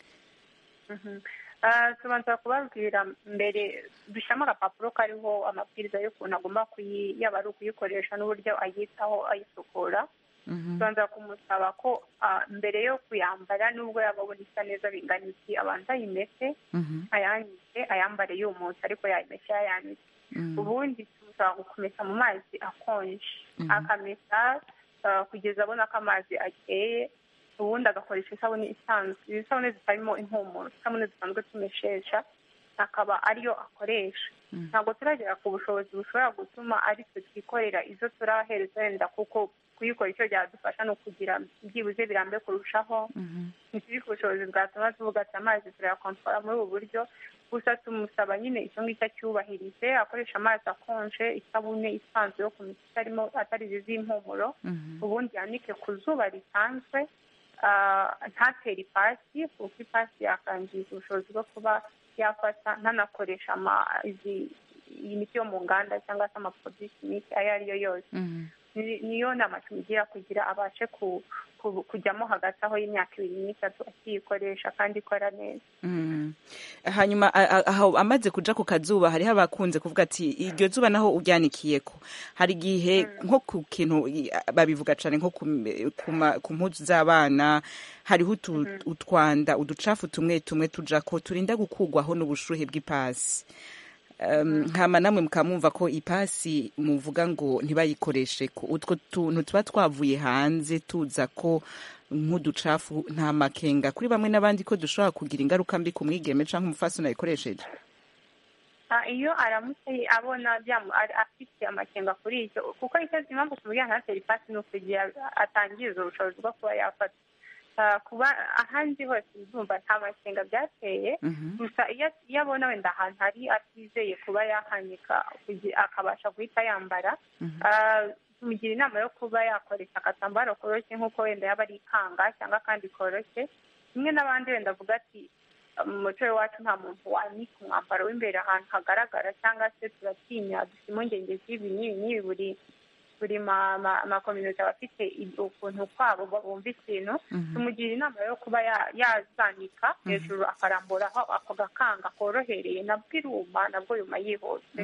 S7: Mhm. Ah, tubanza kubabwira mbere dushyiramo agapapuro kariho amabwiriza y'ukuntu agomba kuyi yaba ari ukuyikoresha n'uburyo ayitaho ayisukura
S1: Mhm.
S7: tubanza kumusaba ko ah, mbere yo kuyambara nubwo yaba abona isa neza bingana iki abanza ayimese
S1: Mhm.
S7: ayanitse ayambare yumutse ariko yayimese yayanitse
S1: Mhm.
S7: ubundi tuza gukomesa mu mazi akonje
S1: Mhm.
S7: akamesa ah, kugeza abona ko amazi akeye ubundi agakoresha isabune isanzwe izi sabune zitarimo impumuro isabune zisanzwe tumeshesha akaba ariyo akoresha ntabwo turagera ku bushobozi bushobora gutuma ari twe twikorera izo turahereza wenda kuko kuyikora icyo byadufasha ni ukugira byibuze birambe kurushaho
S1: Mhm.
S7: ntituri ku bushobozi bwatuma tuvuga ati amazi turayakontorora muri ubu buryo gusa tumusaba nyine icyo ngicyo acyubahirize akoresha amazi akonje isabune isanzwe yo kumesa itarimo atari izi z'impumuro
S1: Mhm.
S7: ubundi yanike ku zuba risanzwe ah, ntatere ipasi kuko ipasi yakangiza ubushobozi bwo kuba yafata ntanakoresha ama- izi- iyi miti yo mu nganda cyangwa se amaproduwi kimike ayo ari yo yose
S1: Mhm.
S7: ni- niyo nama tumugira kugira abashe ku ku- kujyamo hagati aho y'imyaka ibiri n'itatu akiyikoresha kandi ikora neza
S1: Mm. hanyuma a- a- aho amaze kuja ku kazuba hariho abakunze kuvuga ati iryo zuba naho uryanikiyeko hari igihe nko ku kintu i- babivuga cane nko ku m- ku ma- ku mpuzu z'abana hariho utu- utwanda uducafu tumwe tumwe tujako turinda gukugwaho n'ubushuhe bw'ipasi Um, hama namwe mukamwumva ko ipasi muvuga ngo ntibayikoreshe ko utwo tuntu tuba twavuye hanze tuza ko nk'uducafu nta makenga kuri bamwe n'abandi ko dushobora kugira ingaruka mbi ku mwigeme canke umufasi unayikoresheje
S7: Ah, iyo aramutse abona byamu- ari- afite amakenga kuri icyo kuko icyo impamvu tuvugira nka teripasi ni ukugira atangiza ubushobozi bwo kuba yafata Ah, kuba ahandi hose ndumva nta makenga byateye
S1: Mhm.
S7: gusa iyo iyo abona wenda ahantu hari atizeye kuba yahanika kugi- akabasha guhita yambara Ah, tumugira inama yo kuba yakoresha agatambaro koroshye nk'uko wenda yaba ari ikanga cyangwa kandi koroshye kimwe n'abandi wenda avuga ati mu muco w'iwacu nta muntu wanika umwambaro w'imbere ahantu hagaragara cyangwa se turatinya dufite impungenge z'ibi n'ibi n'ibi buri buri ma- ma- amakominote aba afite i- ukuntu kwabo ba- bumva ikintu tumugira inama yo kuba ya- yazanika hejuru akaramburaho ako gakanga korohereye nabwo iruma nabwo yuma yihuse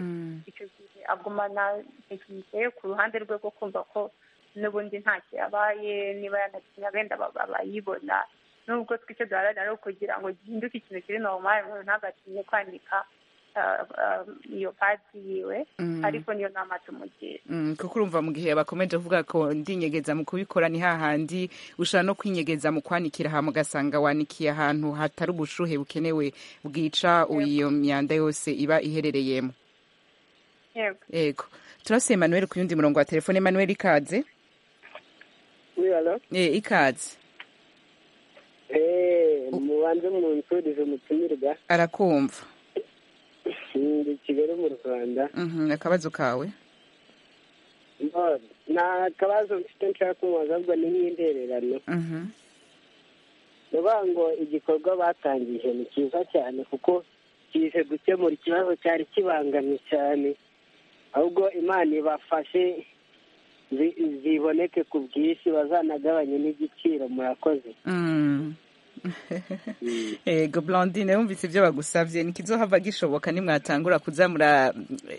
S7: icyo gihe agumana tekinike yo ku ruhande rwe rwo kumva ko n'ubundi ntacyo yabaye niba yanakinya benda baba bayibona nubwo twicyo duharanira ari ukugira ngo gihinduke ikintu kiri normal umuntu ntagatinye kwanika ah, ah, iyo padi yiwe ariko niyo nama tumugira
S1: Mm, kuko urumva mu gihe bakomeje avuga ko ndinyegeza mu kubikora ni hahandi ushobora no kwinyegeza mu kwanikira ahantu ugasanga wanikiye ahantu hatari ubushuhe bukenewe bwica iyo myanda yose iba iherereyemo
S7: yego
S1: yego turase Emmanuel ku yundi murongo wa telefone Emmanuel ikaze
S6: Oui, alors
S1: eh, ikaze
S6: Eh, mubanze munsurize umutumirwa
S1: arakumva
S6: ndi i Kigali mu Rwanda.
S1: Mhm, akabazo kawe
S6: None, nta kabazo mfite nshaka kumubaza ahubwo ni nk'intererano.
S1: Mhm,
S6: Ndavuga ngo igikorwa batangije ni cyiza cyane kuko kije gukemura ikibazo cyari kibangamye cyane. Ahubwo Imana ibafashe zi- ziboneke ku bwinshi bazanagabanye n'igiciro murakoze.
S1: mm. ego blondine wumvise ibyo bagusabye ntikizohava gishoboka nimwatangura kuza mura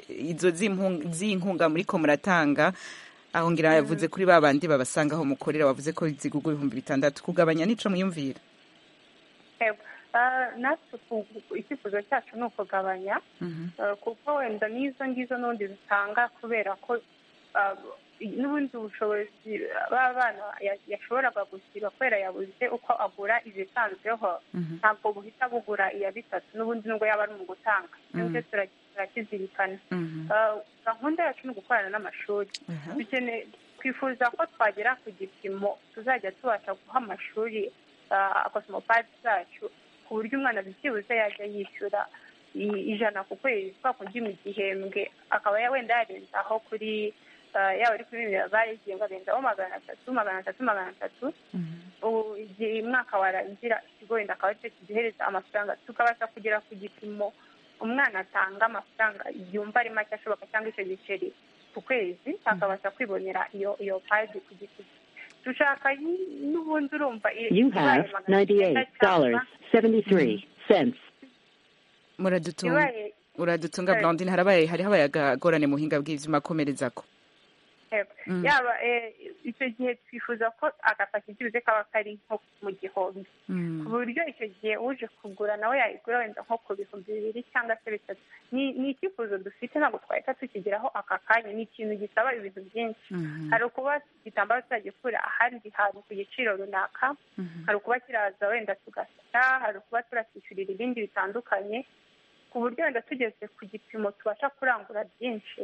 S1: izo z'impu- z'inkunga muriko muratanga aho ngira yavuze kuri ba bandi babasanga aho mukorera wavuze ko zigugwa ibihumbi bitandatu kugabanya nico mwiyumvira
S7: yego Ah, natwe ku- icyifuzo cyacu ni ukugabanya
S1: Mhm,
S7: Eh, kuko wenda n'izo ngizo n'ubundi zitanga kubera ko ah, n'ubundi ubushobozi ba bana ya- yashoboraga gusiba kubera yabuze uko agura izisanzweho
S1: mhm,
S7: ntabwo buhita bugura iya bitatu n'ubundi nubwo yaba ari mu gutanga nibyo tura- turakizirikana
S1: mhm,
S7: Eh, gahunda yacu ni ugukorana n'amashuri
S1: aha,
S7: dukeneye twifuza ko twagera ku gipimo tuzajya tubasha guha amashuri akosomopadi zacu ku buryo umwana byibuze yajya yishyura i- ijana ku kwezi kwa kundi mu gihembwe akaba ya- wenda yarenza aho kuri ah, yaba ari kuri bibiri bayigiye ngo arenzaho magana atatu magana atatu magana atatu
S1: mhm.
S7: ubu igihe umwaka warangira ikigo wenda akaba aricyo kiduhereza amafaranga tukabasha kugera ku gipimo umwana atanga amafaranga yumva ari make ashoboka cyangwa icyo giceri ku kwezi akabasha kwibonera iyo iyo paji ku giti cye dushaka yi- n'ubundi urumva i-
S8: You
S7: ibaye
S8: have
S7: magana
S8: ninety-eight
S7: cyenda
S8: dollars
S7: cyangwa
S8: seventy-three cents.
S1: muradutunga
S7: ibaye
S1: uradutunga
S7: Sorry.
S1: blondine harabaye hariho abayagorane mu buhinga bw'ivyuma akomerezako
S7: yego. yaba eh, icyo gihe twifuza ko agapaki byibuze kaba kari nko mu gihombi ku buryo icyo gihe uje kugura nawe yayigura wenda nko ku bihumbi bibiri cyangwa se bitatu ni ni icyifuzo dufite ntabwo twahita tukigeraho aka kanya ni ikintu gisaba ibintu byinshi hari ukuba igitambaro tuzagikura ahandi hantu ku giciro runaka hari ukuba kiraza wenda tugasa hari ukuba turakishyurira ibindi bitandukanye ku buryo wenda tugeze ku gipimo tubasha kurangura byinshi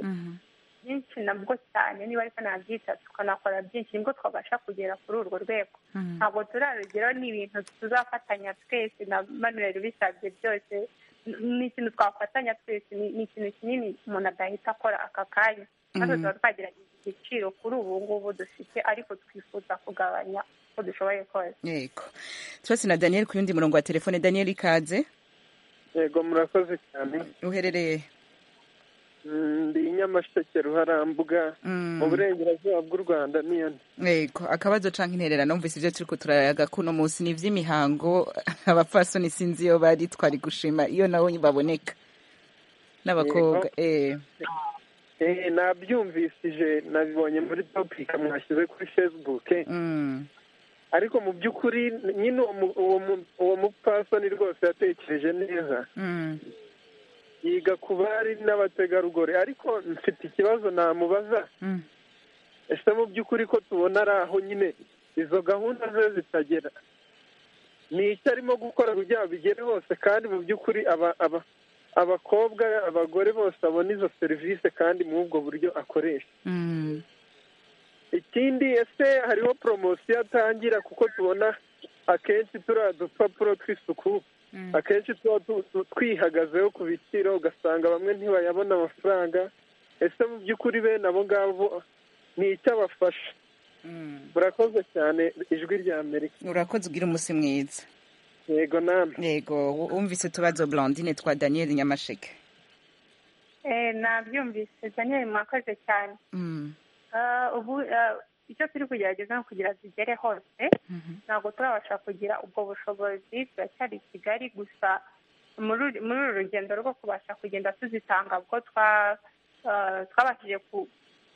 S7: byinshi nabwo cyane niba ariko nabyita tukanakora byinshi nibwo twabasha kugera kuri urwo rwego ntabwo turarugero ni ibintu tuzafatanya twese na manuel bisabye byose N- ni ikintu twafatanya twese ni ni ikintu kinini umuntu adahita akora aka kanya natwe tuba twagerageje igiciro kuri ubu ngubu dufite ariko twifuza kugabanya uko dushoboye kose
S1: yego turasi na daniel ku yundi murongo wa telefone daniel ikaze
S4: yego murakoze cyane
S1: uherereye
S9: ndi nyamasheke ruharambuga mu burengerazuba bw'u rwanda niyo
S1: yego akabazo cyangwa intererano mvise ibyo turi kuturayaga kuno munsi ni iby'imihango abapfasoni sinzi iyo bari twari gushima iyo nabo baboneka n'abakobwa eee
S9: nabyumvisije nabibonye muri topika mwashyize kuri fesibuke ariko mu by'ukuri nyine uwo mupfasoni rwose yatekereje neza yiga ku bari n'abategarugori ariko mfite ikibazo namubaza ese mu by'ukuri ko tubona ari aho nyine izo gahunda ze zitagera ni icyo arimo gukora kugira ngo bigere hose kandi mu by'ukuri abakobwa abagore bose babona izo serivisi kandi muri ubwo buryo akoresha ikindi ese hariho poromosiyo atangira kuko tubona akenshi turiya dupapuro tw'isuku akenshi tuba twihagazeho ku biciro ugasanga bamwe ntibayabona amafaranga ese mu by'ukuri bene abo ngabo ni icyo abafasha murakoze cyane ijwi rya amerika
S1: urakoze ugira umunsi mwiza
S9: yego namwe
S1: yego wumvise utubazo blondine twa daniel nyamasheke
S7: nabyumvise daniel mwakoze cyane ubu icyo turi kugerageza ni ukugira zigere hose ntabwo turabasha kugira ubwo bushobozi turacyari i kigali gusa muri uru rugendo rwo kubasha kugenda tuzitanga ubwo twabashije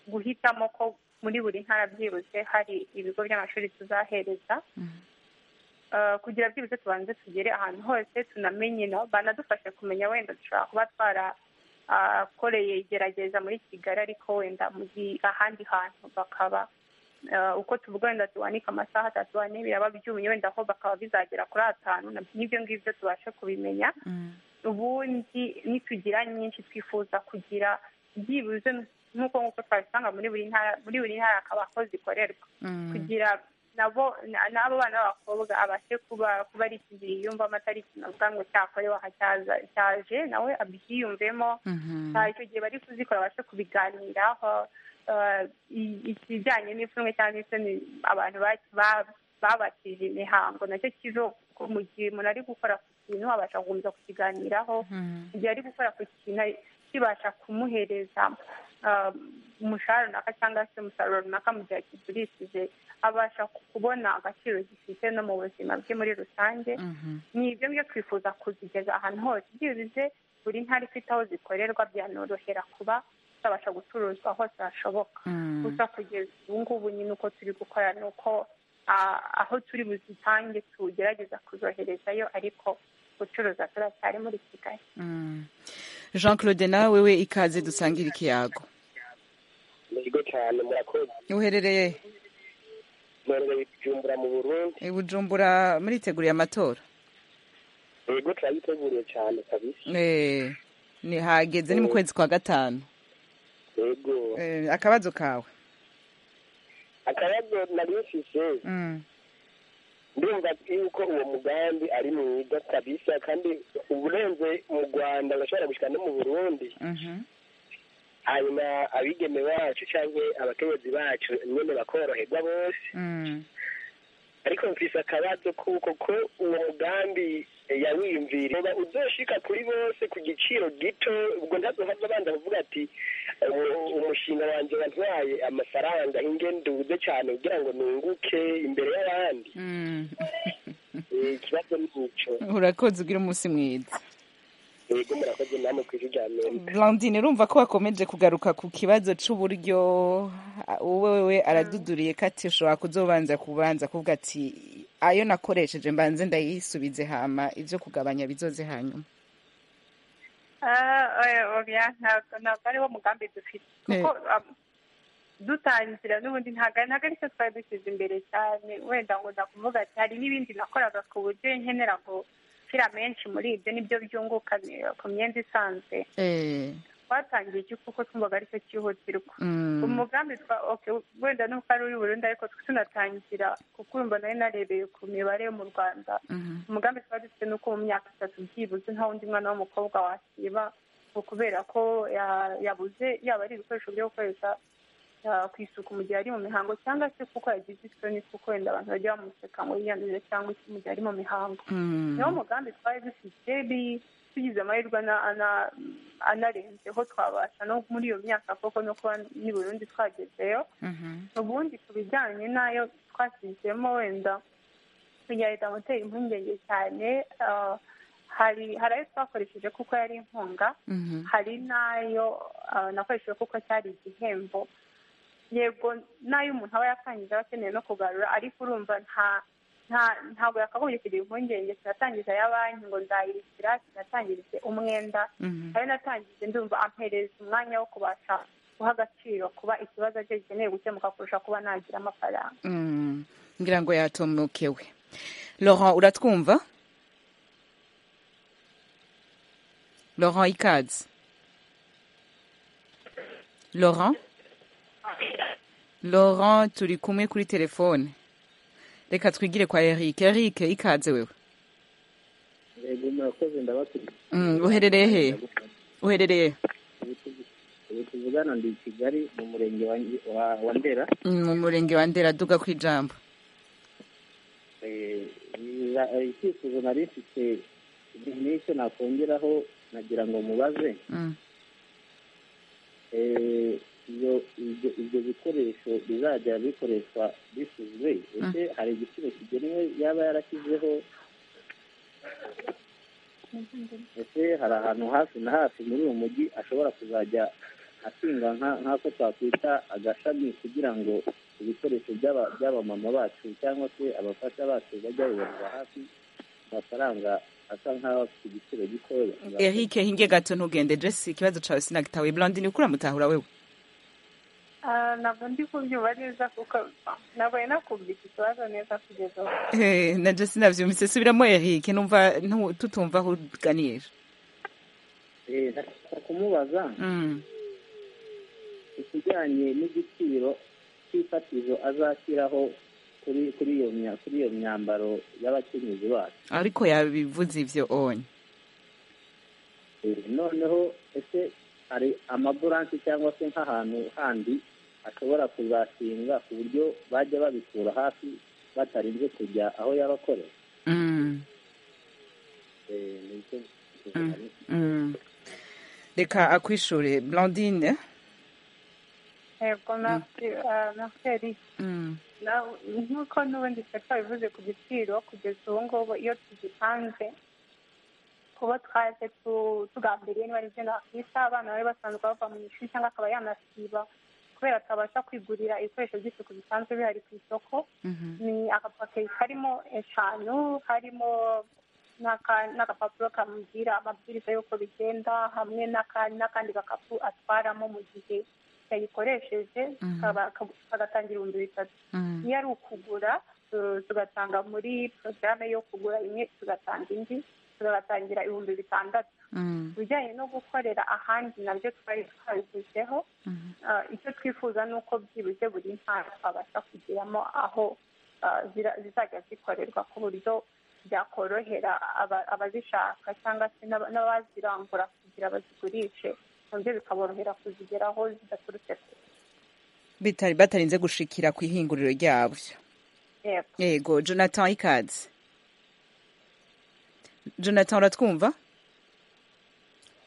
S7: guhitamo ko muri buri ntara byibuze hari ibigo by'amashuri tuzahereza kugira byibuze tubanze tugere ahantu hose tunamenye banadufashe kumenya wenda dushobora kuba twara akoreye igerageza muri kigali ariko wenda mu ahandi hantu bakaba uko tuvuga wenda tuwanika amasaha atatu ane biraba byumye wenda aho bakaba bizagera kuri atanu n'ibyo ngibyo tubashe kubimenya ubundi nitugira nyinshi twifuza kugira byibuze nk'uko nk'uko twabisanga muri buri ntara muri buri ntara hakaba aho zikorerwa kugira nabo n'abo bana b'abakobwa abashe kuba kuba ari ikintu yiyumvamo atari ikintu avuga ngo cyakorewe aha cyaje nawe abyiyumvemo icyo gihe bari kuzikora abashe kubiganiraho ikijyanye n'ipfunwe cyangwa isoni abantu babatije imihango nacyo kizo mu gihe umuntu ari gukora ku kintu abasha gukomeza kukiganiraho mu gihe ari gukora ku kintu kibasha kumuhereza umushahara runaka cyangwa se umusaruro runaka mu gihe akigurishije abasha kubona agaciro gifite no mu buzima bwe muri rusange ni ibyo ngibyo twifuza kuzigeza ahantu hose byibuze buri ntara ifite aho zikorerwa byanorohera kuba zabasha gucuruzwa hose hashoboka gusa kugeza ubu ngubu nyine uko turi gukora ni uko aho turi buzitange tugerageza kuzoherezayo ariko gucuruza turacyari muri kigali
S1: jean claude nawe wewe ikaze dusangire ikiyago
S10: yego cyane murakoze
S1: uherereye
S10: mbereye bujumbura mu burundi
S1: bujumbura muriteguriye amatora
S10: yego turayiteguriye cyane kabisa
S1: ni hageze ni mu kwezi kwa gatanu
S10: yego
S1: akabazo kawe
S10: akabazo nari mfise ndumva yuko uwo mugambi ari mwiza kabisa kandi uburenze mu rwanda urashobora gushyira no mu burundi hanyuma abigeme bacu cyangwa abakenyezi bacu nyine bakoroherwa bose ariko mfise akabazo kuko ko uwo mugambi yawiyumvira uba uzoshika kuri bose ku giciro gito ubwo ntazohaza abanza kuvuga ati umushinga wanjye wantwaye amafaranga ingenduze cyane kugira ngo nunguke imbere y'abandi ikibazo ni icyo
S1: urakoze ugira umunsi mwiza
S10: yego murakoze namwe ku ijwi rya amerika
S1: Blandine urumva ko wakomeje kugaruka ku kibazo cy'uburyo wowe araduduriye ko ati ushobora kuzobanza kubanza kuvuga ati ayo nakoresheje mbanze ndayisubize hama ibyo kugabanya bizoze hanyuma
S7: ntabwo ariwo mugambi dufite kuko dutangira n'ubundi ntabwo ari cyo twari dushyize imbere cyane wenda ngo ndakuvuga ati hari n'ibindi nakoraga ku buryo nkenera ngo amashyira menshi muri ibyo nibyo byunguka ku myenda isanzwe twatangiye iki kuko twumvaga aricyo cyihutirwa umugambi wenda n'uko ari uri burundu ariko tunatangira kuko urumva nari narebeye ku mibare yo mu rwanda umugambi twari dufite nuko mu myaka itatu byibuze nta wundi mwana w'umukobwa wasiba kubera ko yabuze yaba ari ibikoresho byo gukoresha ku isuku mu gihe ari mu mihango cyangwa se kuko yagize isoni kuko wenda abantu bajya bamuseka ngo yiyanduze cyangwa mu gihe ari mu mihango niwo mugambi twari dufite tugize amahirwe anarenzeho twabasha no muri iyo myaka koko no kuba n'i burundi twagezeyo ubundi ku bijyanye n'ayo twashyizemo wenda kugira leta moteri impungenge cyane hari hari ayo twakoresheje kuko yari inkunga hari n'ayo nakoresheje kuko cyari igihembo yego n'ayo umuntu aba yatangiza aba akeneye no kugarura ariko urumva nta ntabwo yakagombye kugira impungenge sinatangiza ya banki ngo ndayishyira sinatangirize umwenda hari natangije ndumva ampereza umwanya wo kubasha guha agaciro kuba ikibazo cye gikeneye gukemuka kurusha kuba nagira amafaranga
S1: ngira ngo yatomokewe laurent uratwumva laurent ikaze laurent laurent turi kumwe kuri telefone reka twigire kwa eric eric ikaze wewe
S11: yego murakoze ndabaturiye
S1: uherereye he uherereye
S11: ubu tuvugana ndi i kigali mu murenge wa ndera
S1: mu murenge wa ndera duga ku ijambo
S11: icyifuzo nari mfite n'icyo nakongeraho nagira ngo mubaze ibyo bikoresho bizajya bikoreshwa bisuzwe ese hari igiciro kigenewe yaba yarashyizeho ese hari ahantu hafi na hafi muri uwo mujyi ashobora kuzajya ashinga nk'ako twakwita agashami kugira ngo ibikoresho by'abamama bacu cyangwa se abafasha bacu bajya bibonera hafi amafaranga asa nk'aho afite igiciro gitoya
S1: eric hinge gato ntugende jesi ikibazo cyawe sinagitawe blondine ukura mutahura wewe
S7: ntabwo ndi kubyumva neza kuko ntabwo ari nakumvise ikibazo neza kugeza ubu
S1: na jesi sinabyumvise subiramo eric numva tutumva aho uganira
S11: ndashaka kumubaza ikijyanye n'igiciro cy'ifatizo azashyiraho kuri kuri iyo kuri iyo myambaro y'abakenyezi bacu
S1: ariko yabivuze ibyo onye
S11: noneho ese hari amaburanse cyangwa se nk'ahantu handi ashobora kuzashinga ku buryo bajya babikura hafi batarinze kujya aho yaba akorera
S1: reka akwishure blondine
S7: yego naseri nk'uko n'ubundi sekta bivuze ku giciro kugeza ubu ngubu iyo tugipanze kuba twaje tugambiriye niba aribyo nakwita abana bari basanzwe bava mu ishuri cyangwa akaba yanasiba kubera atabasha kwigurira ibikoresho by'isuku bisanzwe bihari ku isoko ni agapaki karimo eshanu harimo n'agapapuro kamubwira amabwiriza y'uko bigenda hamwe n'akandi gakapu atwaramo mu gihe yayikoresheje kagatangira ibihumbi bitatu iyo ari ukugura tugatanga muri porogaramu yo kugura imwe tugatanga indi tugatangira ibihumbi bitandatu ibijyanye no gukorera ahandi nabyo twari twabivuzeho icyo twifuza ni uko byibuze buri ntara twabasha kugiramo aho zizajya zikorerwa ku buryo byakorohera abazishaka cyangwa se n'abazirangura kugira bazigurishe nabyo bikaborohera kuzigeraho zidaturutse
S1: kure batarinze gushikira ku ihinguriro ryabyo yego jonathan ikaze jonathan uratwumva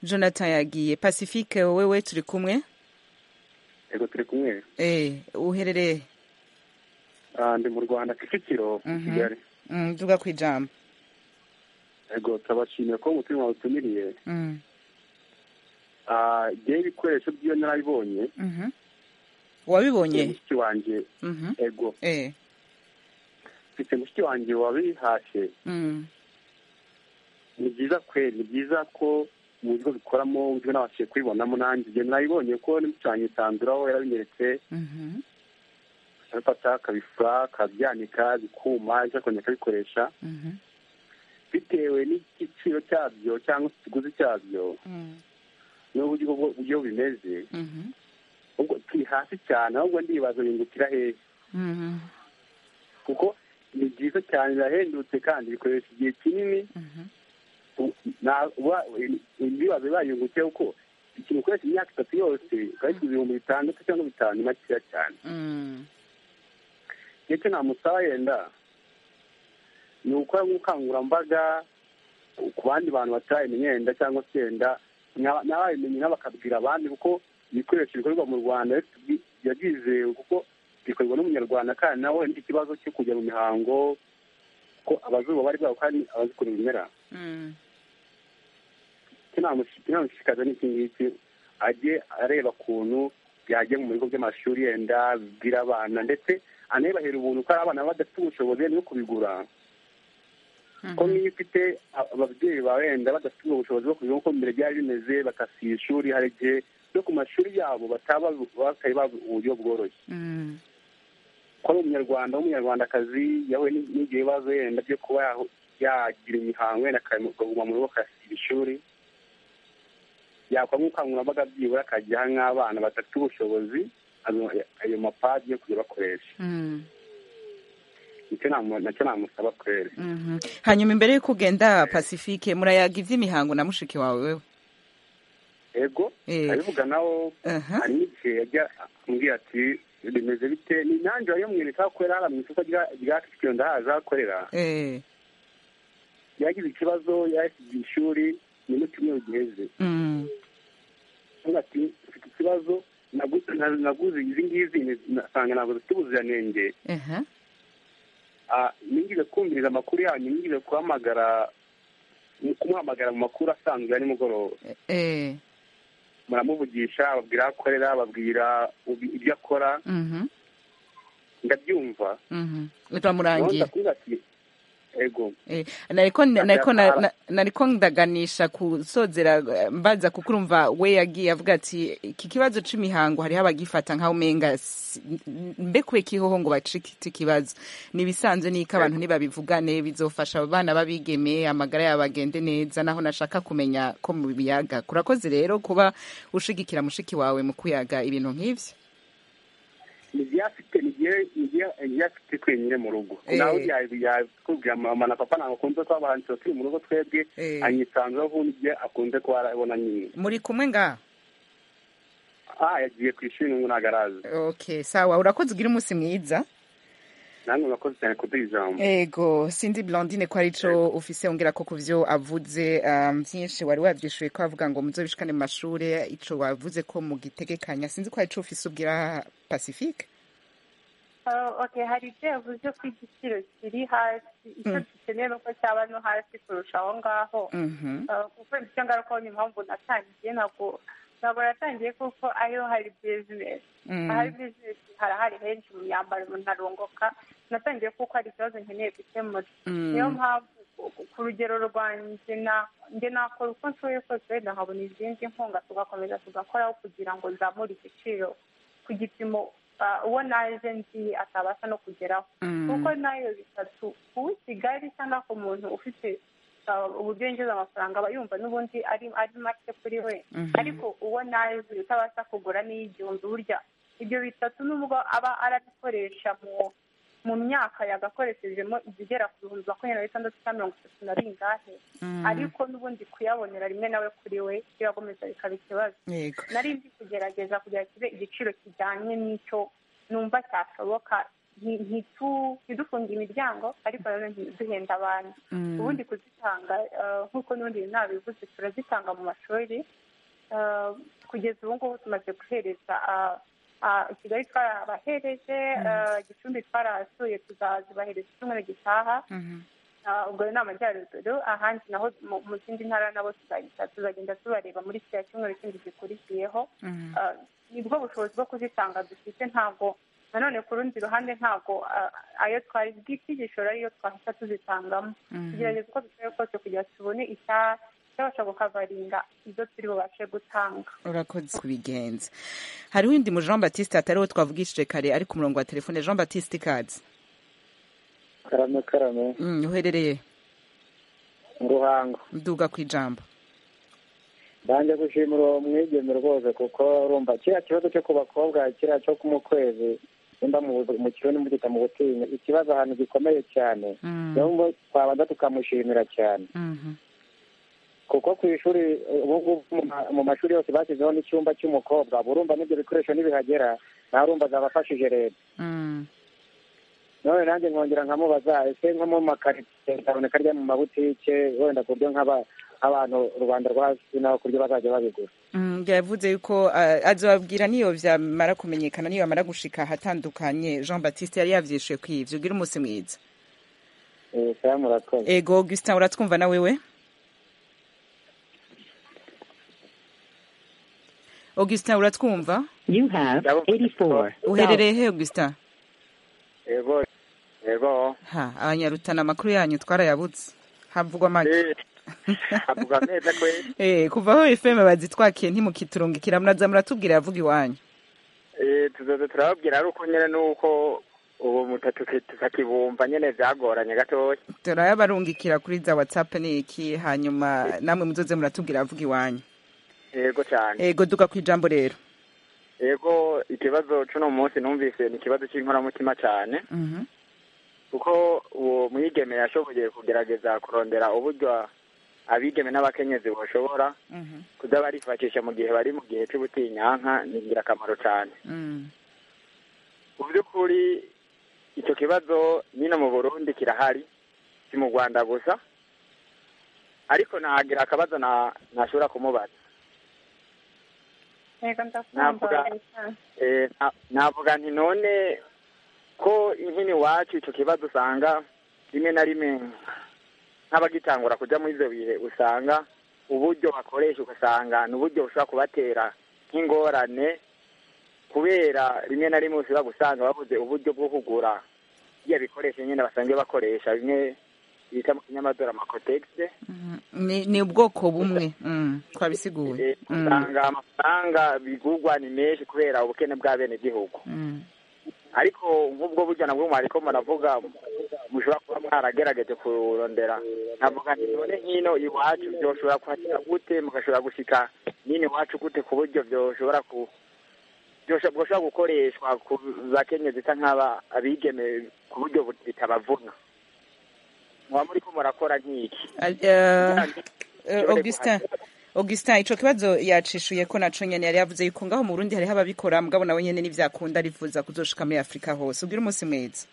S1: jonathan yagiye pacifique wowe turi kumwe
S12: yego turi kumwe
S1: eh uherereye
S12: ndi mu rwanda kicukiro kigali
S1: tuvuga ku ijambo
S12: yego turabashimiye ko umutima wawutumiriye ngewe ibikoresho by'iyo narabibonye
S1: wabibonye
S12: mushiki wanjye yego mfite mushiki wanjye wabihashye ni byiza kwe ni byiza ko mu bigo bikoramo byo nabashije kubibonamo nanjye igihe nabibonye ko n'imucanye itanduraho yarabinyeretse abifata akabifura akabyanika bikuma ejo akongera akabikoresha bitewe n'igiciro cyabyo cyangwa ikiguzi cyabyo n'uburyo uburyo bimeze ubwo turi hasi cyane ahubwo ndibaza bingukira hehe kuko ni byiza cyane birahendutse kandi bikoresha igihe kinini imbibazo bayungutse kuko ikintu ukoresha imyaka itatu yose ukayisubiza ibihumbi bitandatu cyangwa bitanu ni makeya cyane ndetse namusaba yenda ni ugukora nk'ubukangurambaga ku bandi bantu batabimenye yenda cyangwa se yenda n'ababimenye n'abakabwira abandi kuko ibikoresho bikorerwa mu rwanda byizewe kuko bikorwa n'umunyarwanda kandi nawe n'ikibazo cyo kujya mu mihango ko abazuba bari babo kandi abazikora ibimera kinamushishikaza n'iki ngiki ajye areba ukuntu yajya mu bigo by'amashuri yenda bibwira abana ndetse anabahera ubuntu ko ari abana badafite ubushobozi no kubigura ko niyo ufite ababyeyi bawe wenda badafite ubushobozi bwo kubigura kuko mbere byari bimeze bakasiye ishuri hari igihe no ku mashuri yabo bataba batari bazi uburyo bworoshye ko ari umunyarwanda w'umunyarwandakazi yahuye n'igihe ibibazo yenda byo kuba yagira imihango wenda akaguma mu rugo akasiba ishuri yakora nk'ubukangurambaga byibura akajya nk'abana badafite ubushobozi ayo mapadi yo kujya bakoresha nacyo namusaba kwera
S1: hanyuma imbere y'uko ugenda pacifique murayaga iby'imihango na mushiki wawe wewe
S12: ego abivuga nawo hari n'igihe yajya ambwira ati bimeze bite ni nanjye wayamwereka aho akorera hariya mu isoko rya kicukiro ndahazi aho akorera yagize ikibazo yahesije ishuri ni mu cyumweru giheze ati mfite ikibazo naguze izi ngizi nasanga ntabwo zifite ubuziranenge nigeze kumviriza amakuru yanyu nigeze guhamagara kumuhamagara mu makuru asanzwe ya nimugoroba muramuvugisha babwira aho akorera babwira ibyo akora ndabyumva
S1: uramurangira
S12: ego
S1: nariko ndaganisha kusozera mbaza kuko urumva we yagiye avuga ati iki kibazo c'imihango hariho abagifata nkaho umenga mbekuye kihoho ngo bacikite ikibazo ni ibisanzwe n'iko abantu ntibabivugane bizofasha abo bana babigeme amagara yabo agende neza naho nashaka kumenya ko mu biyaga kurakoze rero kuba ushigikira mushiki wawe mu kuyaga ibintu nk'ivyo
S12: ntibyafite ntibyafite twenyine mu rugo nawe yakubwira mama na papa ntabwo akunze kuba abahanzi turi mu rugo twebwe anyisanzweho n'ibyo akunze kuba arabona nyine
S1: muri kumwe ngaha
S12: aha yagiye ku ishuri n'ubu ntabwo araza
S1: okay sawa urakoze ugira umunsi mwiza
S12: namwe murakoze cyane kuduha ijambo
S1: yego sindi blondine ko arico ufise ongera ko kuvyo avuze vyinshi wari wavyishuye ko avuga ngo muzobishikane mu mashure ico wavuze ko mugitegekanya sinzi ko arico ufise ubwira pacifique
S7: oke hari ibyo yavuze ko igiciro kiri hasi icyo dukeneye nuko cyaba no hasi kurusha aho ngaho kuko ibyo ngaruka ni impamvu natangiye ntabwo ntabwo natangiye kuko ariyo hari bizinesi ahari bizinesi harahari henshi mu myambaro umuntu arunguka natangiye kuko hari ikibazo nkeneye gukemura niyo mpamvu ku rugero rwanjye njye nakora uko nshoboye kose wenda nkabona izindi nkunga tugakomeza tugakoraho kugira ngo nzamure igiciro ku gipimo uwo naje nzi atabasha no kugeraho kuko nayo bitatu uwo kigali cyangwa ku muntu ufite uburyo yinjiza amafaranga aba yumva n'ubundi ari make kuri we ariko uwo nazi utabasha kugura n'iy'igihumbi burya ibyo bitatu nubwo aba arabikoresha mu myaka yagakoreshejemo igigera ku bihumbi makumyabiri na bitandatu cya mirongo itatu na ringahe ariko n'ubundi kuyabonera rimwe nawe kuri we birakomeza bikaba ikibazo nari nzi kugerageza kugira kibe igiciro kijyanye n'icyo numva cyashoboka ntidufunge imiryango ariko rero ntiduhenda abantu ubundi kuzitanga nk'uko n'ubundi nabivuze turazitanga mu mashuri kugeza ubu ngubu tumaze guhereza kigali twarabahereje gicumbi twarahasuye tuzazibahereza icyumweru gitaha ubwo ni amajyaruguru ahandi naho mu zindi ntara nabo tuzagenda tubareba muri kiriya cyumweru kindi gikurikiyeho nibwo bushobozi bwo kuzitanga dufite ntabwo nanone ku rundi ruhande ntabwo ayo twari bw'itigishoro ariyo twahita tuzitangamo tugerageza uko dushoboye kose kugira ngo tubone icyabasha kukavaringa ibyo turi bubashe gutanga
S1: urakoze kubigenza hariho undi mu jean batiste atari uwo twavugishije kare ari ku murongo wa telefone jean batiste ikaze
S13: karame karame
S1: uherereye
S13: ruhango
S1: nduga ku ijambo
S13: banjye gushimira uwo mwigeme rwose kuko urumva kiriya kibazo cyo ku bakobwa kiriya cyo mu kwezi nimba mu kirundi mugita mu butinya ikibazo ahantu gikomeye cyane niyo twabanza tukamushimira cyane kuko ku ishuri ubu mu mashuri yose bashyizeho n'icyumba cy'umukobwa urumva n'ibyo bikoresho ntibihagera nawe urumva zabafashije leta none nanjye nkongera nkamubaza ese nko mu makaritsiye kaboneka rya mu mabutike wenda ku buryo nk'abantu rubanda rwo hasi naho ku buryo bazajya babigura
S1: Mm, yavuze yuko uh, azobabwira niyo vyamara kumenyekana niyo amara gushika ahatandukanye Jean Baptiste yari yavyishuye kwivyo gira umunsi mwiza
S13: Eh, saya murakoze
S1: ego Augustin uratwumva na wewe Augustin uratwumva
S8: You have 84.
S1: uherereye he Augustin
S14: Ego, ego,
S1: ha abanyarutana amakuru yanyu twarayabutse havugwa make
S14: avuga neza kwe,
S1: eh kuva aho FM bazitwakiye ntimukiturungikira muraza muratubwira yavuga iwanyu
S14: eh, tuzoza turababwira ari uko nyene nuko ubu mutatu tutakibumva nyene vyagoranye gatoya.
S1: turayabarungikira kuri za whatsapp ni iki hanyuma namwe muzoze muratubwira avuga iwanyu
S14: Ego cane.
S1: ego duka ku ijambo rero
S14: Ego, ikibazo c'uno munsi numvise ni ikibazo c'inkoramutima cane,
S1: Mhm.
S14: kuko uwo mwigeme yashoboye kugerageza kurondera uburyo abigeme n'abakenyezi boshobora
S1: Mhm.
S14: kuza barifashisha mu gihe bari mu gihe c'ubutinyanka ni ingirakamaro cane.
S1: Mm.
S14: mu by'ukuri icyo kibazo nyine mu burundi kirahari si mu rwanda gusa ariko nagira akabazo na- ntashobora kumubaza
S7: yego ndakumva
S14: Navuga- Eh, na- navuga nti none ko inkini iwacu icyo kibazo usanga rimwe na rimwe nk'abagitangura kujya muri ibyo bihe usanga uburyo bakoresha ugasanga ni uburyo bushobora kubatera nk'ingorane kubera rimwe na rimwe ushobora gusanga babuze uburyo bwo kugura bya bikoresho nyine basanzwe bakoresha bimwe bita mu kinyamadora amakotegise
S1: ni ni ubwoko bumwe Mm, twabisiguye Mm,
S14: usanga amafaranga bigurwa ni menshi kubera ubukene bw'abenegihugu
S1: mm.
S14: ariko nk'ubwo buryo nabwo mwariko muravuga mushobora kuba mwaragerageje kurondera nkavuga nti none nkino iwacu byoshobora kuhashika gute mugashobora gushika nyine iwacu gute ku buryo byoshobora ku byosho- bwoshobora gukoreshwa ku bakenye zisa nk'aba abigeme ku buryo bu- bitabavuna muba muriko murakora nk'iki
S1: Al- eh, eh, Augustin Augustin ico kibazo yacishuye ko naco nyene yari yavuze yuko ngaho mu Burundi hariho ababikora mugabo nawe nyene nivyakunda arifuza kuzoshika muri Afrika hose ubwira umunsi mwiza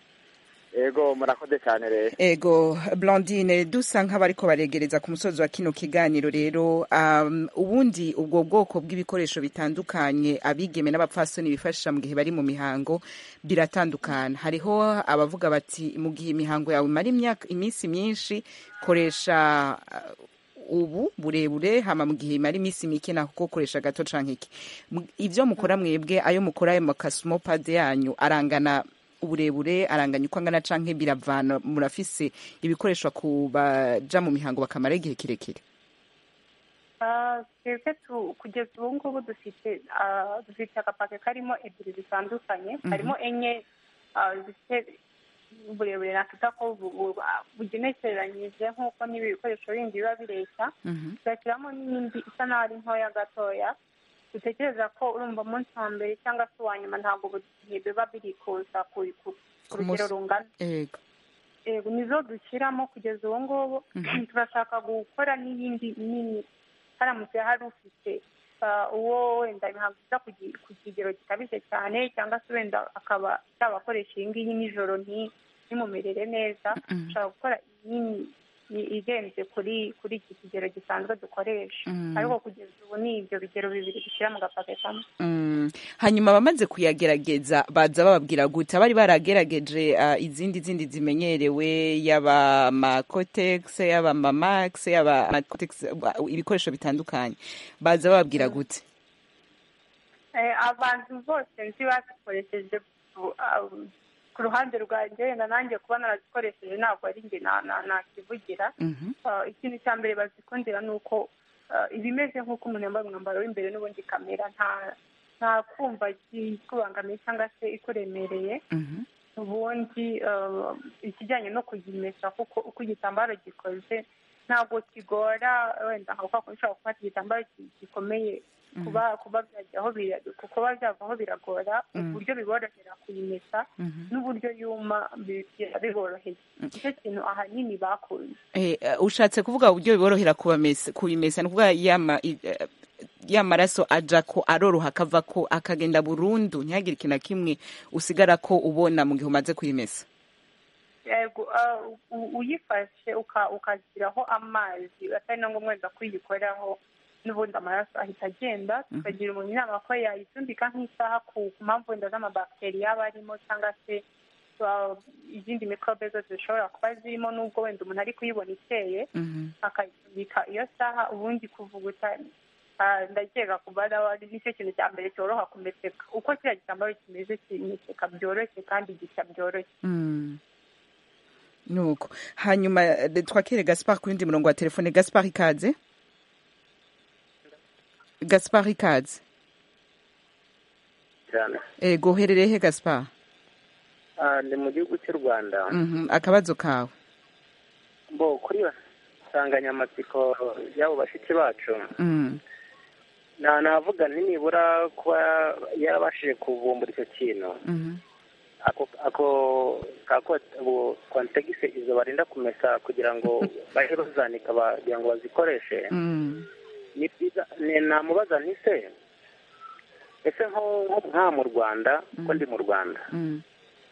S14: ego murakoze cyane rero
S1: ego Blondine dusa nk'abariko baregereza ku musozi wa kino kiganiro rero um, ubundi ubwo bwoko bw'ibikoresho bitandukanye abigeme n'abapfasoni bifashisha mu gihe bari mu mihango biratandukana hariho abavuga bati mu gihe imihango yawe imara imyaka iminsi myinshi koresha uh, ubu burebure hama mu gihe imara iminsi mike naho kokoresha gato canke iki Mu- ivyo mukora mwebwe ayo mukora ayo makasumopade yanyu arangana uburebure aranganya uko angana canke biravana murafise ibikoreshwa ku baja mu mihango bakamara igihe kirekire
S7: Ah, twebwe tu- kugeza ubu ngubu dufite ah, dufite agapaki karimo ebyiri zitandukanye
S1: Mhm.
S7: harimo enye ah, zifite uburebure nakwita ko bu- bu- ah, bugenekereranyije nk'uko n'ibikoresho bindi biba bireshya tugashyiramo n'indi isa naho ari ntoya gatoya dutekereza ko urumva umunsi wa mbere cyangwa se uwa nyuma ntabwo buri gihe biba biri kuza ku- ku ku rugero rungana
S1: ego
S7: yego nizo dushyiramo kugeza ubu ngubu
S1: Mhm.
S7: turashaka gukora n'iyindi nini haramutse hari ufite ah, uwo wenda ntabwo uza ku gi- ku kigero gikabije cyane cyangwa se wenda akaba yabakoresha iyi ngiyi nijoro nti- ntimumerere neza
S1: Mhm.
S7: dushaka gukora inini i- irenze kuri kuri iki kigero gisanzwe dukoresha
S1: Mhm.
S7: ariko kugeza ubu ni ibyo bigero bibiri dushyira mu gapake kamwe
S1: Mm. hanyuma abamaze kuyagerageza baza bababwira gute abari baragerageje ah, izindi zindi zimenyerewe yaba amakotex yaba amamax yaba amacotex ba- ibikoresho bitandukanye baza bababwira gute
S7: Eh, abantu bose nzi bazikoresheje ku- ah, ku ruhande rwanjye wenda nanjye kuba narazikoresheje ntabwo ari njye na- na- nakivugira
S1: Mhm.
S7: Ah, ikintu cya mbere bazikundira ni uko ah, iba imeze nk'uko umuntu yambaye umwambaro w'imbere n'ubundi kamera nta nta kumva ikubangamiye cyangwa se ikuremereye
S1: Mhm.
S7: ubundi ah, ikijyanye no kuyimesa kuko uko igitambaro gikoze ntabwo kigora wenda nka uko ushobora gufata igitambaro ki- gikomeye
S1: Mhm.
S7: kuba kuba byajya aho bira kuba byava aho biragora
S1: Mhm.
S7: uburyo biborohera kuyimesa
S1: Mhm.
S7: n'uburyo yuma bi- bi- biboroheye icyo kintu ahanini bakunze
S1: Eh, eh, ushatse kuvuga uburyo biborohera kubamesa kubimesa ni ukuvuga yama i- eh, ya maraso aja ko aroroha akava ko akagenda burundu ntihagire ikintu na kimwe usigara ko ubona mu gihe umaze kuyimesa
S7: yego ah, u- uyifashe uka- ukashyiraho amazi atari na ngombwa wenda kuyikoraho n'ubundi amaraso ahita agenda tukagira umuntu inama ko yayitumbika nk'isaha ku ku mpamvu wenda z'amabakiteri yaba arimo cyangwa se ah, izindi mikorobe zose zishobora kuba zirimo n'ubwo wenda umuntu ari kuyibona iteye akayitubika iyo saha ubundi kuvuguta ah, ndakeka ku barawa nicyo kintu cya mbere cyoroha kumeseka uko kiriya gitambaro kimeze kimeseka byoroshye kandi gishya byoroshye
S1: Mm. nuko hanyuma eh, twakire gaspard ku yindi murongo wa telefone gaspard ikaze gaspard ikaze
S15: cyane
S1: ego uherereye he gaspard
S15: Ah, ni mu gihugu cy'u rwanda
S1: Mhm, akabazo kawe
S15: bo kuri iyo nsanganyamatsiko y'abo bashiki bacu
S1: Mm.
S15: nta navuga nti nibura kuba yarabashije kuvumbura icyo kintu
S1: Mhm.
S15: ako ako kako ubu kontegise izo barinda kumesa kugira ngo baje bazanika bagira ngo bazikoreshe
S1: Mm.
S15: ni byiza ni- namubaza nti se ese nko nko nka mu rwanda kuko ndi mu rwanda
S1: Mm.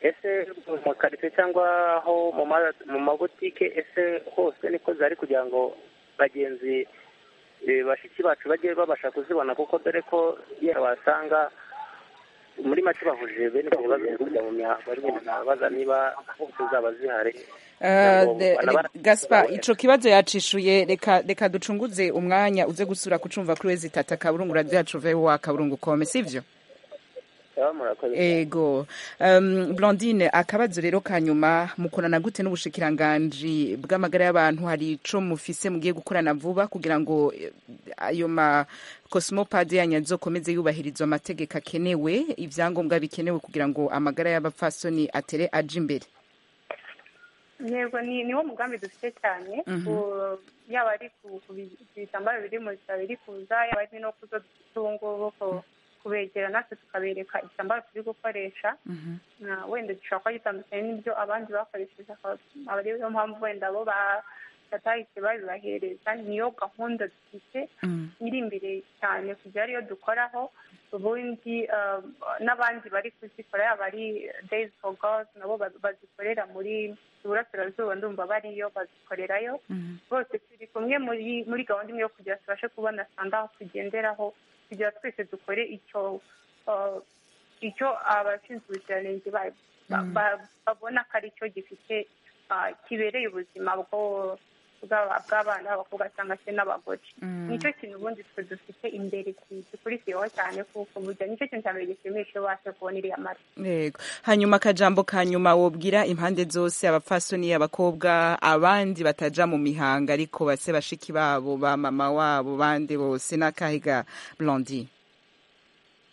S15: ese mu karitsiye cyangwa aho mu ma- mu mabutike ese hose niko zari kugira ngo bagenzi eh, bashiki bacu bajye babasha kuzibona kuko dore ko iyo basanga muri make bahuje bene ibyo bibazo byo kujya mu mihango nabaza niba hose zaba zihari
S1: Eh,
S15: Ntabwo
S1: de-
S15: banabara-
S1: re- gaspard ico kibazo yacishuye reka reka ducunguze umwanya uze gusura kucumva kuri wezi tata kaburungu radio yacu voa kaburungu kome sivyo
S15: baba murakoze cyane.
S1: ego um, blondine akabazo rero kanyuma mukorana gute n'ubushikiranganji bw'amagara y'abantu hari ico mufise mugiye gukorana vuba kugira ngo eh, ayo ma cosmopad yanyu azokomeze yubahirizwa amategeko akenewe ivyangombwa bikenewe kugira ngo amagara y'abapfasoni atere aje imbere
S7: yego ni niwo mugambi dufite cyane
S1: Mhm.
S7: ku- yaba ari ku ku bi- ku bitambaro biri mu bitaro biri kuza yaba ari no kuzo dufite ubu ngubu ku- kubegera natwe tukabereka igitambaro turi gukoresha Na- wenda gishobora kuba gitandukanye n'ibyo abandi bakoresheje akaba aba ariyo mpamvu wenda bo ba- batahise babibahereza niyo gahunda dufite iri imbere cyane kujya ariyo dukoraho ubundi ah, n'abandi bari kuzikora yaba ari days for girls nabo ba- bazikorera muri iburasirazuba ndumva bariyo bazikorerayo bose turi kumwe muri muri gahunda imwe yo kugira tubashe kubona sanda aho tugenderaho kugira twese dukore icyo ah, icyo abashinzwe ubuziranenge ba- ba- ba- babona ko ari cyo gifite ah, kibereye ubuzima bwo- bw'aba- bw'abana b'abakobwa cyangwa se n'abagore
S1: Mm.
S7: nicyo kintu ubundi twe dufite imbere ki- gikurikiyeho cyane kuko burya nicyo kintu cya mbere gishimisha iyo ubasha kubona iriya mara
S1: yego hanyuma akajambo ka nyuma wobwira impande zose abapfasoni abakobwa abandi bataja mu mihanga ariko base bashiki babo ba mama wabo bande bose n'akahiga blondie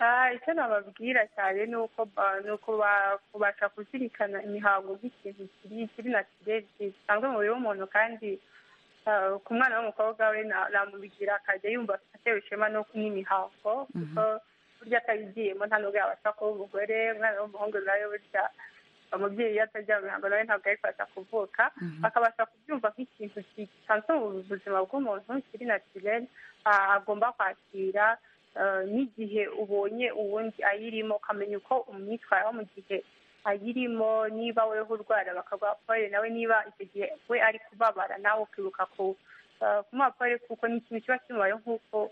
S7: Ah, icyo nababwira cyane ni uko ba- ni uko ba- kubasha kuzirikana imihango nk'ikintu kiri kiri na kirere gisanzwe mu mubiri w'umuntu kandi ah, ku mwana w'umukobwa we na- namubigira akajya yumva atewe ishema no- n'imihango kuko burya atabigiyemo nta nubwo yabasha kuba umugore umwana w'umuhungu nawe burya umubyeyi iyo atajya mu mihango nawe ntabwo ayifasha kuvuka akabasha kubyumva nk'ikintu gisanzwe mu buzima bw'umuntu kiri natirere agomba kwakira eh, n'igihe ubonye uwundi ayirimo ukamenya uko umwitwaraho mu gihe ayirimo niba weho urwara bakaguha nawe niba icyo gihe we ari kubabara nawe ukibuka ku eh, kumuha pole kuko ni ikintu kiba kimubayeho nk'uko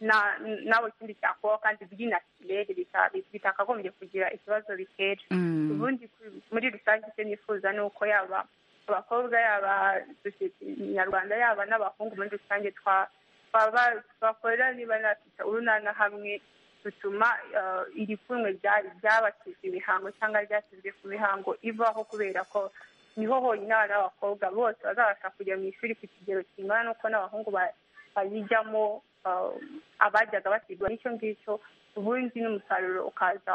S7: na- nawe ikindi cyakubaho kandi by'inatirere bita- bitakagombye kugira ikibazo bitera
S1: Mm.
S7: ubundi ku- muri rusange icyo nifuza ni uko yaba abakobwa yaba sosiyete nyarwanda yaba n'abahungu muri rusange twa- twaba- twakorera niba natwita urunana hamwe dutuma eh, iri pfunwe rya- ry'abashyizwe imihango cyangwa ryashyizwe ku mihango ivaho kubera ko niho honyine abana b'abakobwa bose bazabasha kujya mu ishuri ku kigero kingana n'uko n'abahungu ba- bayijyamo eh, abajyaga bakigwa n'icyo ngicyo ubundi n'umusaruro ukaza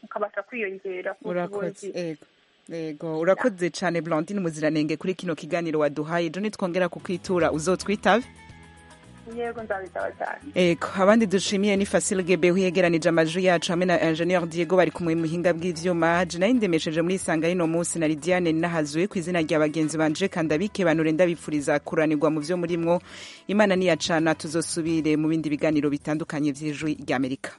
S7: ukabasha kwiyongera kuko
S1: urakoze
S7: ubundi
S1: ego ego urakoze cyane blondine muziranenge kuri kino kiganiro waduhaye ejo nitwongera kukwitura uzotwitabe
S7: yego nzabitaba cyane
S1: Ego, abandi dushimiye ni Fasil Gebe uyegeranije amajwi yacu hamwe na Engineer Diego bari kumwe mu muhinga bw'ivyuma. Jina indemesheje muri isanga rino munsi na Lidiane nahazuye ku izina rya bagenzi banje kandabike banure ndabipfuriza kuranirwa mu vyo murimwo. Imana niyacana tuzosubire mu bindi biganiro bitandukanye vy'ijwi rya Amerika.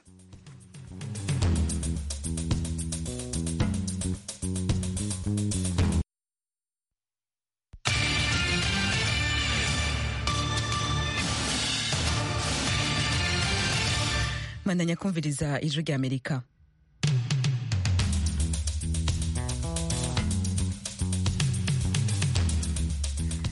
S1: bandanya kumviriza ijwi ry'amerika